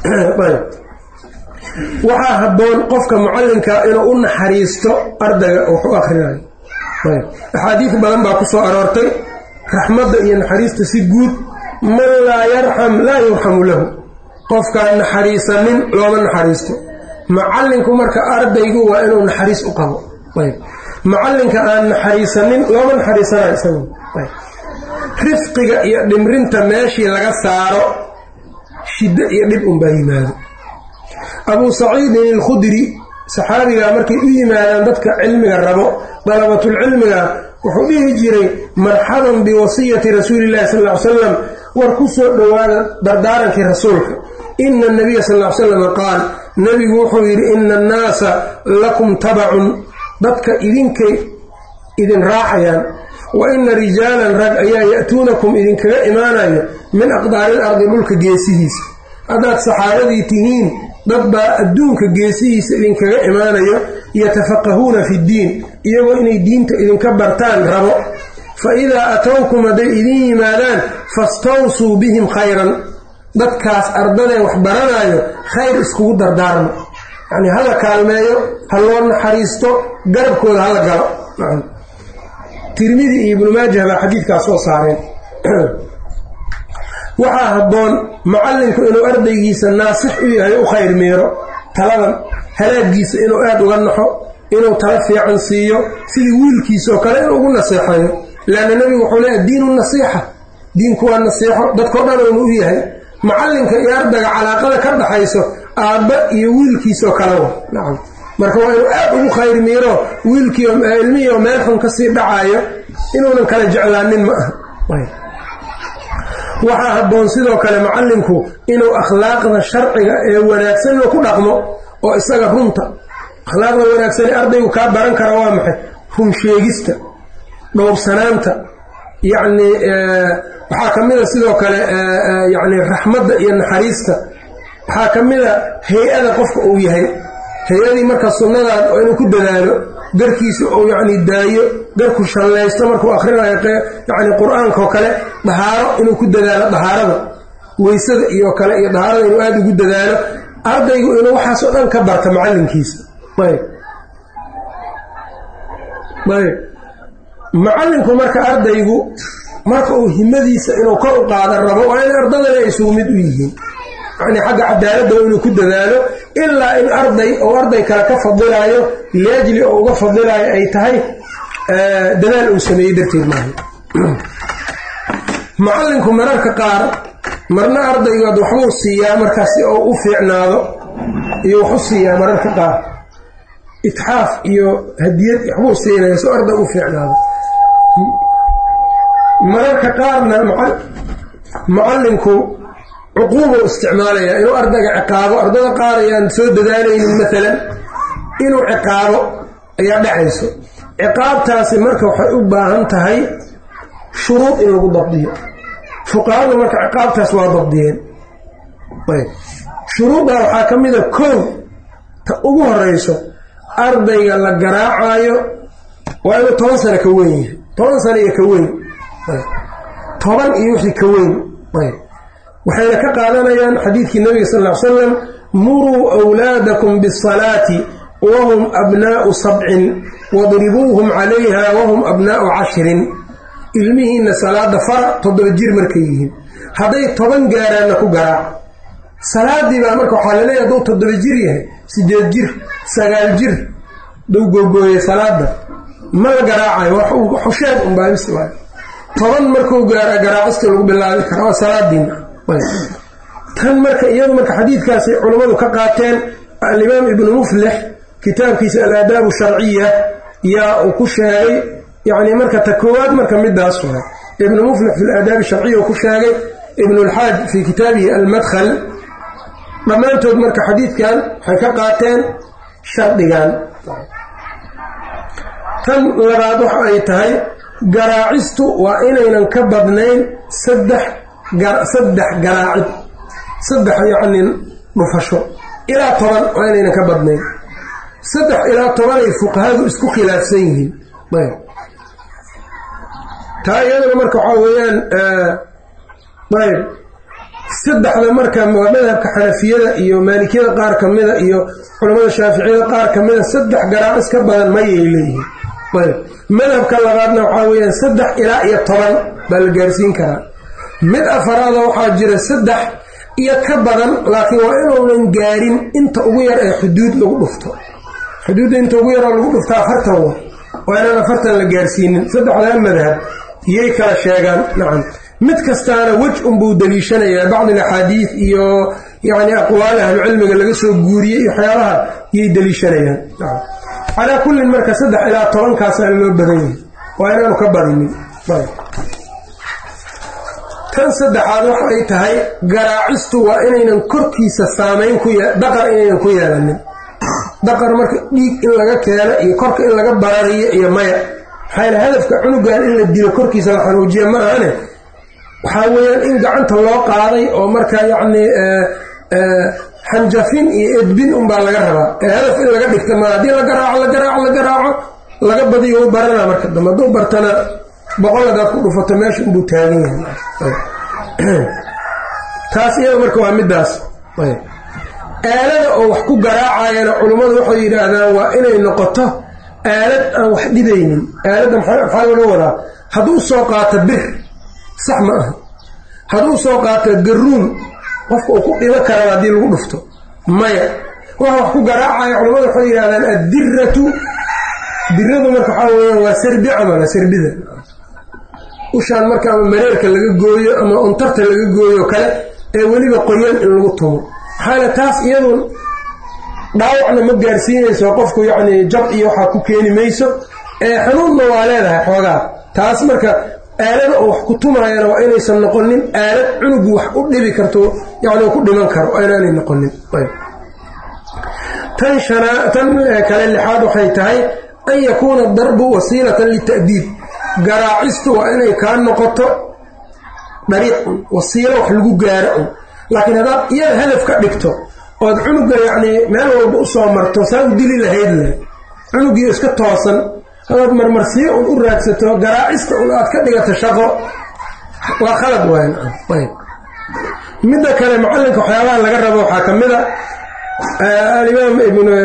Speaker 1: waxaa habboon qofka mucallinka inuu u naxariisto ardayga wax u akrinayo axaadiis badan baa ku soo aroortay raxmadda iyo naxariista si guud man laa yarxam laa yurxamu lahu qofkaan naxariisanin looma naxariisto macallinku marka ardaygu waa inuu naxariis u qabo ayb macallinka aan naxariisanin looma naxariisanayo isagu ayb rifqiga iyo dhimrinta meeshii laga saaro shiddo iyo dhib unbaa yimaado abuu saciidin alkhudri saxaabigaa markay u yimaadaan dadka cilmiga rabo dalabatulcilmiga wuxuu dhihi jiray marxaban biwasiyati rasuuli llahi sal ly salam war ku soo dhowaada dardaarankii rasuulka ina anabiya sal ly salam qaal nebigu wuxuu yidhi ina annaasa lakum tabacun dadka idinkay idin raacayaan wa ina rijaalan rag ayaa ya'tuunakum idinkaga imaanayo min aqdaaril ardi dhulka geesihiisa haddaad saxaabadii tihiin dad baa adduunka geesihiisa idinkaga imaanayo yatafaqahuuna fi ddiin iyagoo inay diinta idinka bartaan rabo fa idaa atowkum hadday idin yimaadaan fastawsuu bihim khayran dadkaas ardadee wax baranaayo khayr iskugu dardaarmo yacnii hala kaalmeeyo ha loo naxariisto garabkooda hala galo tirmidi iyo ibnu maajah baa xadiidkaas soo saareen waxaa habboon macallinku inuu ardaygiisa naasix u yahay u khayr miiro taladan halaagiisa inuu aada uga naxo inuu tala fiican siiyo sidii wiilkiisaoo kale inuu ugu naseexeeyo leanna nebigu wuxuu leeyahy diinu nasiixa diinku waa nasiixo dadkao dhan uunu u yahay macallinka iyo ardayga calaaqada ka dhaxayso aabba iyo wiilkiisoo kale wa nacam marka waa inuu aad ugu khayr miiro wiilkii ilmihii oo meel xun kasii dhacaayo inuunan kala jeclaanin ma aha waxaa habboon sidoo kale macallinku inuu akhlaaqda sharciga ee wanaagsanna ku dhaqmo oo isaga runta akhlaaqda wanaagsan ee ardaygu kaa baran kara waa maxay run sheegista dhowrsanaanta yacnii waxaa ka mid a sidoo kale yacni raxmadda iyo naxariista waxaa ka mid a hay-ada qofka uu yahay hay-adii marka sunnadan oo inuu ku dadaalo garkiisa uu yacni daayo garku shallaysto markuu akhrinayo yacni qur-aankaoo kale dahaaro inuu ku dadaalo dahaarada weysada iyo kale iyo dahaarada inuu aada ugu dadaalo ardaygu inuu waxaasoo dhan ka barta macallinkiisa ayb ayb macallinku marka ardaygu marka uu himadiisa inuu kor u qaadan rabo waa in ardadana ay isugu mid u yihiin yacnii xagga cadaaladda inuu ku dadaalo ilaa in arday oo arday kale ka fadilaayo liajli oo uga fadilaayo ay tahay dadaal uu sameeyey darteed maaha macallinku mararka qaar marna ardaygood waxbuu siiyaa markaas si oo u fiicnaado iyo waxu siiyaa mararka qaar itxaaf iyo hadiyad waxbuu siinaya si arday u fiicnaado mararka qaarna macallinku cuquubuu isticmaalayaa inuu ardayga ciqaabo ardada qaar ayaan soo dadaalaynin maalan inuu ciqaabo ayaa dhacayso ciqaabtaasi marka waxay u baahan tahay shuruud in lagu dabdiyo fuqahadu marka ciqaabtaas waa dabdiyeen shuruuddaa waxaa ka mida koow ta ugu horeyso ardayga la garaacaayo waa inuu toban sano ka weyn yahay toban sano iyo ka weyn toban iyo wixii ka weyn waxayna ka qaadanayaan xadiidkii nabiga sal ll ly salam muruu wlaadakum bisalaati wahum abnaa'u sabcin wadribuuhum calayha wahum abnaa'u cashirin ilmihiinna salaada fara toddoba jir markay yihiin hadday toban gaaraanna ku garaac salaadii baa marka waxaa laleeyahy hadduu toddoba jir yahay sideed jir sagaal jir duu googooyey salaada ma la garaacayo xusheed unbaabis waay toban markuu gaara garaacista lagu bilaabi kara waa salaadiina tan marka iyadu marka xadiidkaasay culammadu ka qaateen alimaam ibnu muflix kitaabkiisa alaadaabu sharciya yaa uu ku sheegay yacni marka ta koowaad marka midaas waay ibnu muflix fi laadaabi sharciya uu ku sheegay ibnu lxaaj fii kitaabihi almadkhal dhammaantood marka xadiidkan waxay ka qaateen shardigan tan labaad waxa ay tahay garaacistu waa inaynan ka badnayn saddex saddex garaacid saddex yacni dhufasho ilaa toban waa inaynan ka badnayn saddex ilaa tobanay fuqahadu isku khilaafsan yihiin ayb taa iyaduna marka waxaa weeyaan ayb saddexda marka waa madhabka xanafiyada iyo maalikiyada qaar ka mida iyo culamada shaaficiyada qaar ka mida saddex garaacis ka badan mayay leeyihiin ayb madhabka labaadna waxaa weeyaan saddex ilaa iyo toban baa la gaarsiin karaa mid afaraada waxaa jira saddex iyo ka badan laakiin waa inuunan gaarin inta ugu yar ee xuduud lagu dhufto xuduudda inta ugu yaroo lagu dhufto afartan wa waa inaan afartan la gaarsiinin saddexdaa madhab iyay kala sheegaan nacam mid kastaana wej unbuu daliishanayaa bacd alaxaadiid iyo yacni aqwaal ahlucilmiga laga soo guuriyey iyo waxyaabaha iyay daliishanayaan nacam calaa kullin marka saddex ilaa tobankaasaa loo badan yahay waa inaanu ka badinin tan saddexaad waxay tahay garaacistu waa inaynan korkiisa saamayn ku daqar inaynan ku yeelanin daqar marka dhiig in laga keeno iyo korka in laga barariyo iyo maya maxaa hadafka cunugan in la dilo korkiisa la xanuujiya ma ahane waxaa weeyaan in gacanta loo qaaday oo marka yacni xanjafin iyo edbin unbaa laga rabaa ee hadaf in laga dhigta maa haddii la garaaco la garaaco la garaaco laga badiyo u barana marka dambe hadduu bartana boqol hadaad ku dhufato meesha unbuu taagan yahay taas iyada marka waa midaas aalada oo wax ku garaacayana culummadu waxay yidhaahdaan waa inay noqoto aalad aan wax dhibaynin aaladda maxaa laga wadaa hadduu soo qaato bir sax ma aha hadduu soo qaato garuun qofka uu ku dhibo karaba haddii lagu dhufto maya waxa wax ku garaacaya culammadu waxay yidhahdaan addiratu diradu marka waxaa weeyaan waa sarbi camala sarbida ushaan marka ama mareerka laga gooyo ama untarta laga gooyo kale ee weliba qoyan in lagu tumo maxaale taas iyadu dhaawacna ma gaarsiinayso qofku yacni jab iyo waxaa ku keeni mayso ee xanuunna waa leedahay xoogaa taas marka aalada oo wax ku tumaayana waa inaysan noqonin aalad cunugu wax u dhibi karto yacni ku dhiman karo waa inaanay noqonin tan shanaa tan kale lixaad waxay tahay an yakuuna darbu wasiilatan lita'diib garaacistu waa inay kaa noqoto dariiqun wasiilo wax lagu gaaro un laakiin haddaad iyada hadaf ka dhigto ood cunuga yacnii meel walba usoo marto saa u dili lahayd leh cunugii iska toosan hadaad marmarsiyo un u raadsato garaacista un aad ka dhigato shaqo waa khalad waay ayb midda kale macallinka waxyaabaha laga rabo waxaa ka mid a alimaam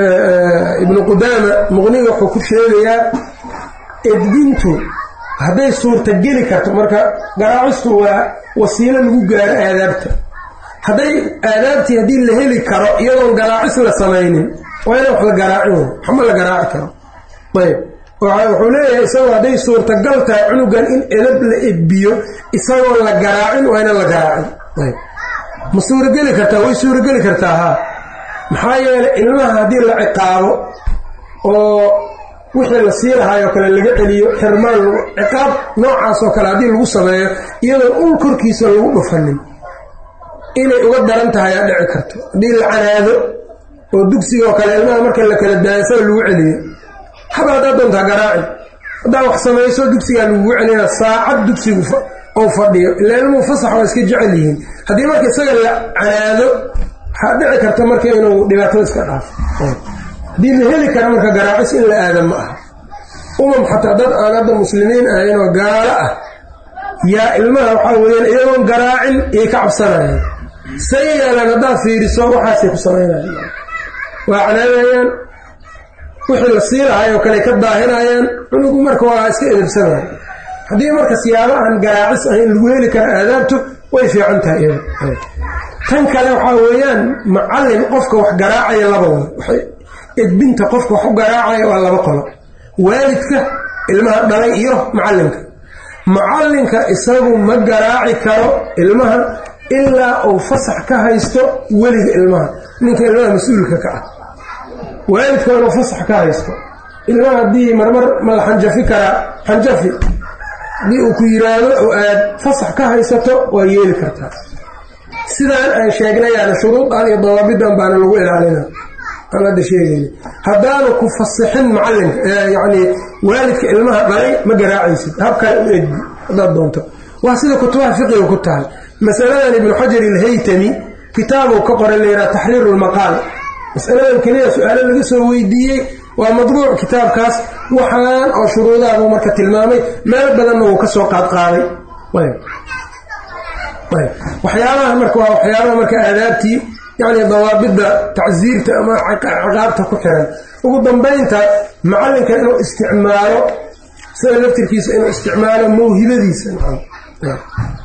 Speaker 1: ibnu qudaama muqniga wuxuu ku sheegayaa edbintu hadday suurta geli karto marka garaacistu waa wasiilo lagu gaaro aadaabta hadday aadaabtii haddii la heli karo iyadoon garaacis la samaynin waa inaan wax la garaacin waxma la garaaci karo ayb wuxuu leeyahay isagoo hadday suurtagal tahay cunugan in edab la edbiyo isagoon la garaacin waa inaan la garaacin ayb ma suurageli kartaa way suurageli kartaa haa maxaa yeelay ilmaha haddii la ciqaabo oo wixii la sii lahaayoo kale laga celiyo xirmaan ciqaab noocaasoo kale haddii lagu sameeyo iyadoon ul korkiisa lagu dhufanin inay uga daran tahay aa dhici karto haddii la canaado oo dugsigoo kale ilmaha marka la kala daayasaba lagu celiyo haba haddaad doontaa garaaci haddaa wax samayso dugsigaa lagugu celina saacad dugsigu ou fadhiyo ila ilmuhu fasax waa iska jecel yihiin haddii marka isaga la canaado waxaa dhici karta marka inuu dhibaatada iska dhaafo haddii la heli kara marka garaacis in la aada ma aha umam xataa dad aan hadda muslimiin ahayn oo gaalo ah yaa ilmaha waxaa weeyaan iyagoon garaacin iyay ka cabsanayaan say yeelaan haddaad fiiriso waxaasay ku samaynayan waa canaadayaan wixii la sii lahay oo kale ka daahinayaan cunugu marka waa iska edabsanaya haddii marka siyaabo aan garaacis ahayn lagu heli kara aadaabtu way fiican tahay iyada tan kale waxaa weeyaan macallin qofka wax garaacaya laba wada edbinta qofka wax u garaacaya waa laba qolo waalidka ilmaha dhalay iyo macallinka macallinka isagu ma garaaci karo ilmaha ilaa uu fasax ka haysto weliga ilmaha ninka ilmaha mas-uulka ka ah waalidka waa inuu fasax ka haysto ilmaha haddii marmar ma la xanjafi karaa xanjafi haddii uu ku yiraahdo oo aad fasax ka haysato waa yeeli kartaa sidaan aan sheegnayaana shuruudan iyo dawaabidan baana lagu ilaalina aan hadda sheegayna haddaanu ku fasixin macallinka yacni waalidka ilmaha dhalay ma garaacaysid habkale u edbi haddaad doonto waa sida kutubaha fiqiga ku tahay masaladan ibnu xajar ilhaytami kitaabuu ka qoray layidhaha taxriiru lmaqaal masaladan keliya su-aalo laga soo weydiiyey waa madbuuc kitaabkaas waxaan oo shuruudaabuu marka tilmaamay meel badanna wuu ka soo qaadqaaday waxyaabaha marka waa waxyaabaha marka aadaabtii yacni dawaabidda tacsiirta ama ciqaabta ku xiran ugu dambaynta macallinka inuu isticmaalo sida laftirkiisa inuu isticmaalo mawhibadiisa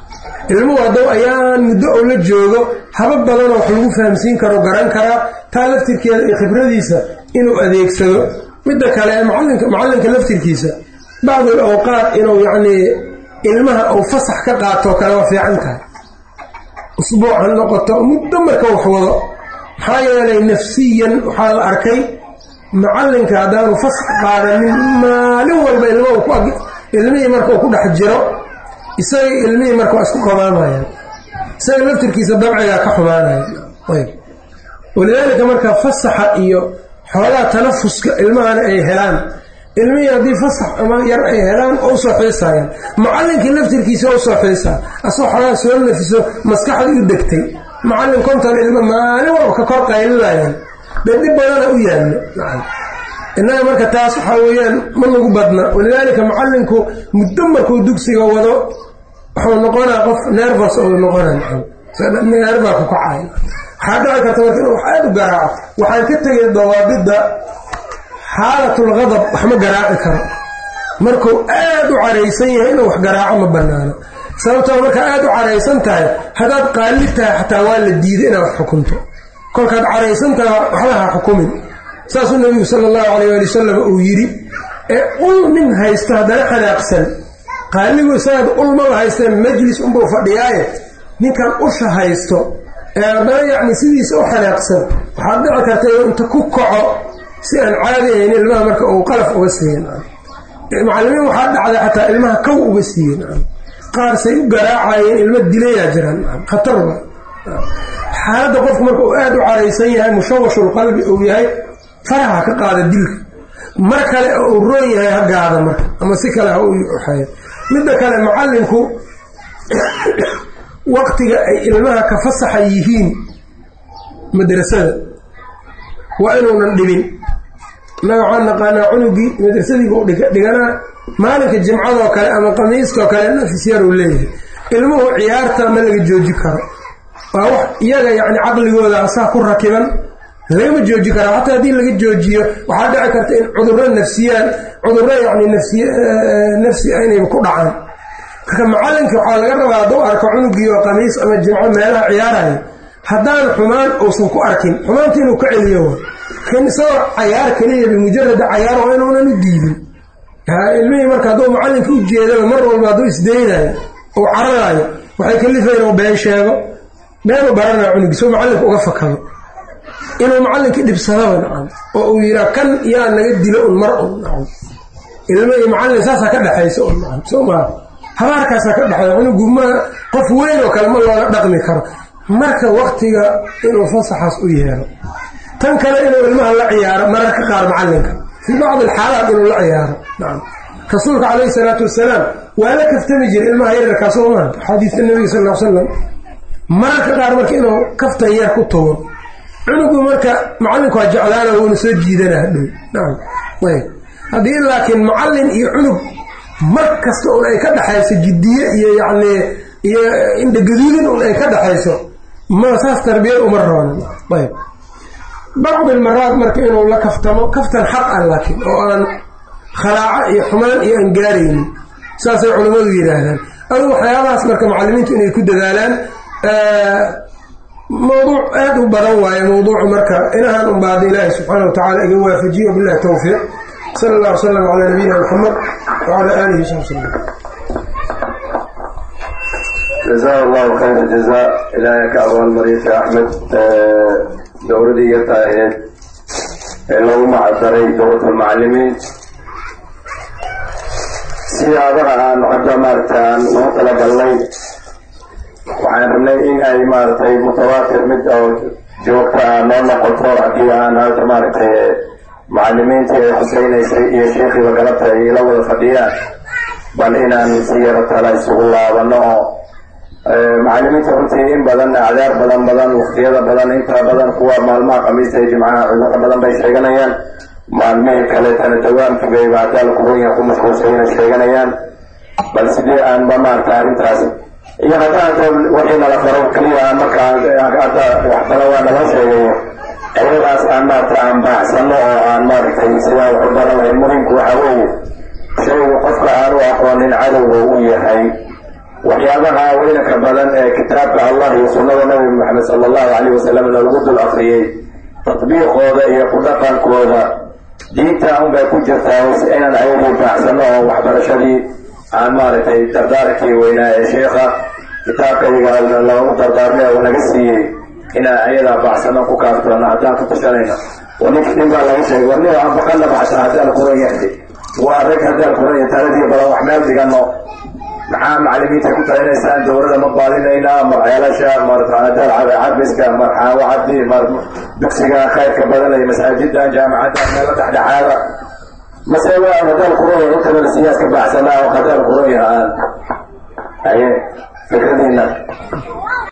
Speaker 1: ilmuhu haddou ayaan muddo oo la joogo habab badanoo wax lagu fahamsiin karo garan karaa taa laftirkeeda iyo khibradiisa inuu adeegsado midda kale macalinka macallinka laftirkiisa bacdul awqaat inuu yacnii ilmaha uu fasax ka qaatoo kale waa fiican tahay usbuuc ha noqoto muddo marka wax wado maxaa yeelay nafsiyan waxaa la arkay macallinka haddaanu fasax qaadanin maalin walba ilma ilmihii marka uu ku dhex jiro isaga ilmihii marka waa isku qabaamayaan isaga laftirkiisa dabcigaa ka xumaanaya ayb walidaalika marka fasaxa iyo xoolaha tanafuska ilmahana ay helaan ilmihii haddii fasax ama yar ay helaan oo usoo xiisayaan macallinkii laftirkiisa usoo xiisaa asoo xoolaha soo nafiso maskaxda u degtay macallin konton ilmo maalin walba ka kor qaylinayaan dee dhib badana u yaallo innaga marka taas waxaa weeyaan ma lagu badna walidaalika macallinku muddo markuu dugsiga wado wuxuu noqonaa qof nervos ou noqona neerba ku kacay waxaa dhici karta marka inuu aad u garaaco waxaan ka tegay dawaabidda xaalatul qadab wax ma garaaci karo markuu aad u caraysan yahay inuu wax garaaco ma banaano sababtoo markaa aad u caraysan tahay haddaad qaalli tahay xataa waa la diiday inaad wax xukunto kolkaad caraysan tahay waxba ha xukumin saasuu nabigu sala allahu calayh waali wasalam uu yidhi ee ul nin haysto haddana xanaaqsan qaaligu isagaad ulmaba haysteen majlis unbuu fadhiyaaye ninkan usha haysto ee haddana yacni sidiisa u xanaaqsan waxaad dhici karta inuu inta ku kaco si aan caadi ahayn ilmaha marka uu qalaf uga siiyen macallimiin waxaa dhacday xataa ilmaha kow uga siiyen qaar say u garaacayeen ilmo dilayaa jiraan khatarba xaaladda qofku marka uu aad u caraysan yahay mushawashul qalbi uu yahay faraha ka qaada dilka mar kale oo uu roon yahay ha gaada marka ama si kale ha u uxeeyo midda kale macallinku waqtiga ay ilmaha ka fasaxa yihiin madrasada waa inuunan dhibin innaga waxaan naqaanaa cunugii madrasadiibuu dhiganaa maalinka jimcadoo kale ama qamiiskaoo kale nafis yaruu leeyahay ilmuhu ciyaarta ma laga jooji karo waa wax iyaga yacni caqligooda asaa ku rakiban lagama jooji karaa xataa haddii laga joojiyo waxaa dhici karta in cudurro nafsiyaan cudurro yacni nafsiy nafsi inayba ku dhacaan marka macallinka waxaa laga rabaa hadduu arko cunugii oo qamiis ama jimco meelaha ciyaarayo haddaan xumaan uusan ku arkin xumaanta inuu ka celiyo wa laakiin isagoo cayaar keliya bimujarada cayaar waa inuunan u diidin ilmihii marka hadduu macallinka u jeedaba mar walba hadduu isdaynayo ou cararayo waxay kalifayn oo been sheego beenu baranaa cunugii soo macallinka uga fakado inuu macallinkii dhibsadaba nacam oo uu yihaa kan yaa naga dilo un mar un nacam ilmo iyo macallin saasaa ka dhexaysa un nacam soo maa habaarkaasaa ka dhexeeya cunugu ma qof weyn oo kale ma looga dhaqmi karo marka waktiga inuu fasaxaas u yeelo tan kale inuu ilmaha la ciyaaro mararka qaar macallinka fii bacdi alxaalaat inuu la ciyaaro nacam rasuulka calayhi salaatu wasalaam waa la kaftami jiray ilmaha yararkaa soo maa axaadiista nabiga sal l slam mararka qaar marka inuu kaftan yar ku tago cunugu marka macallinku waa jeclaana wuuna soo jiidana hadhow nacam ayb haddii laakiin macallin iyo cunug mar kasta un ay ka dhexayso jiddiye iyo yacni iyo indhagaduudin un ay ka dhexayso ma saas tarbiyad uma roona ayb bacdi almaraad marka inuu la kaftamo kaftan xaq ah laakiin oo aan khalaaco iyo xumaan iyo aan gaaraynin saasay culammadu yidhaahdaan adugu waxyaabahaas marka macallimiintu inay ku dadaalaan mawduuc aada u badan waaye mawduucu marka inahaan un baada ilaahi subxaana wa tacala iga waafajiyo billahi towfiiq sala allah wasalam calaa nabiyina maxamed wacala aalihi wasabi wsalam
Speaker 2: jazaa allahu khayra jazaa ilaahay ka abaalmariya sheekh axmed dowladii yarta ahayd ee loogu macadaray dowlad almucalimiin siyaadaha aan hadda maaragta aan noo talagalnay waxaan rabnay in ay maaragtay mutawaatir mid oo joogta ah noo noqoto haddii aan hadda maaragtay macalimiintii ay xuseynaysay iyo sheekhiiba galabta ay ila wada fadhiyaan bal inaan si yaro tala isugu laabano oo macalimiinta runtii in badan acdaar badan badan waktiyada badan inta badan kuwa maalmaha khamiista iyo jimcaha cudurro badan bay sheeganayaan maalmihii kaleetana dawaamkibay hadaala kuwanya ku mashquulsayna sheeganayaan bal sidee aanba maarata arrintaas iyo haddaan wixii nala faro keliya markaa hadda waxbala waa nala sheegayo ayadaas aan maarata aan baaxsano oo aan maaragtay sidaa waxu baran lahayn muhimku waxa weeye shaygu qofka aan u aqoonin cadowga u yahay waxyaabaha weynanka badan ee kitaabka allah iyo sunnada nabi maxamed sala allahu calayh wasalam lagu dul akriyey tatbiiqooda iyo ku dhaqankooda diinta unbay ku jirtaa si inaan ayagii baacsano oo waxbarashadii aan maaragtay dardaarkii weynaa ee sheekha kitaabkayga loogu dardaarmay uu naga siiyey inaan ayadaa baacsano ku kaaftoona haddaan ku tashanayno nink nin baa laga sheegay war nin aan baqana baxsha haddaan quran yaxdi waa rag haddaan quran taladii badan wax meel dhigano maxaa macalimiinta ku talinaysaan dowlada ma baalinayna mar ceelasha mar cabiska mar xaawacadi mar dugsiga khayrka badanay masaajidan jaamacadan meelo dhexdhexaada mase waa hadaan quran intabana siyaas ka baxsanaa oo hadaan quran yahaan haye fikradiina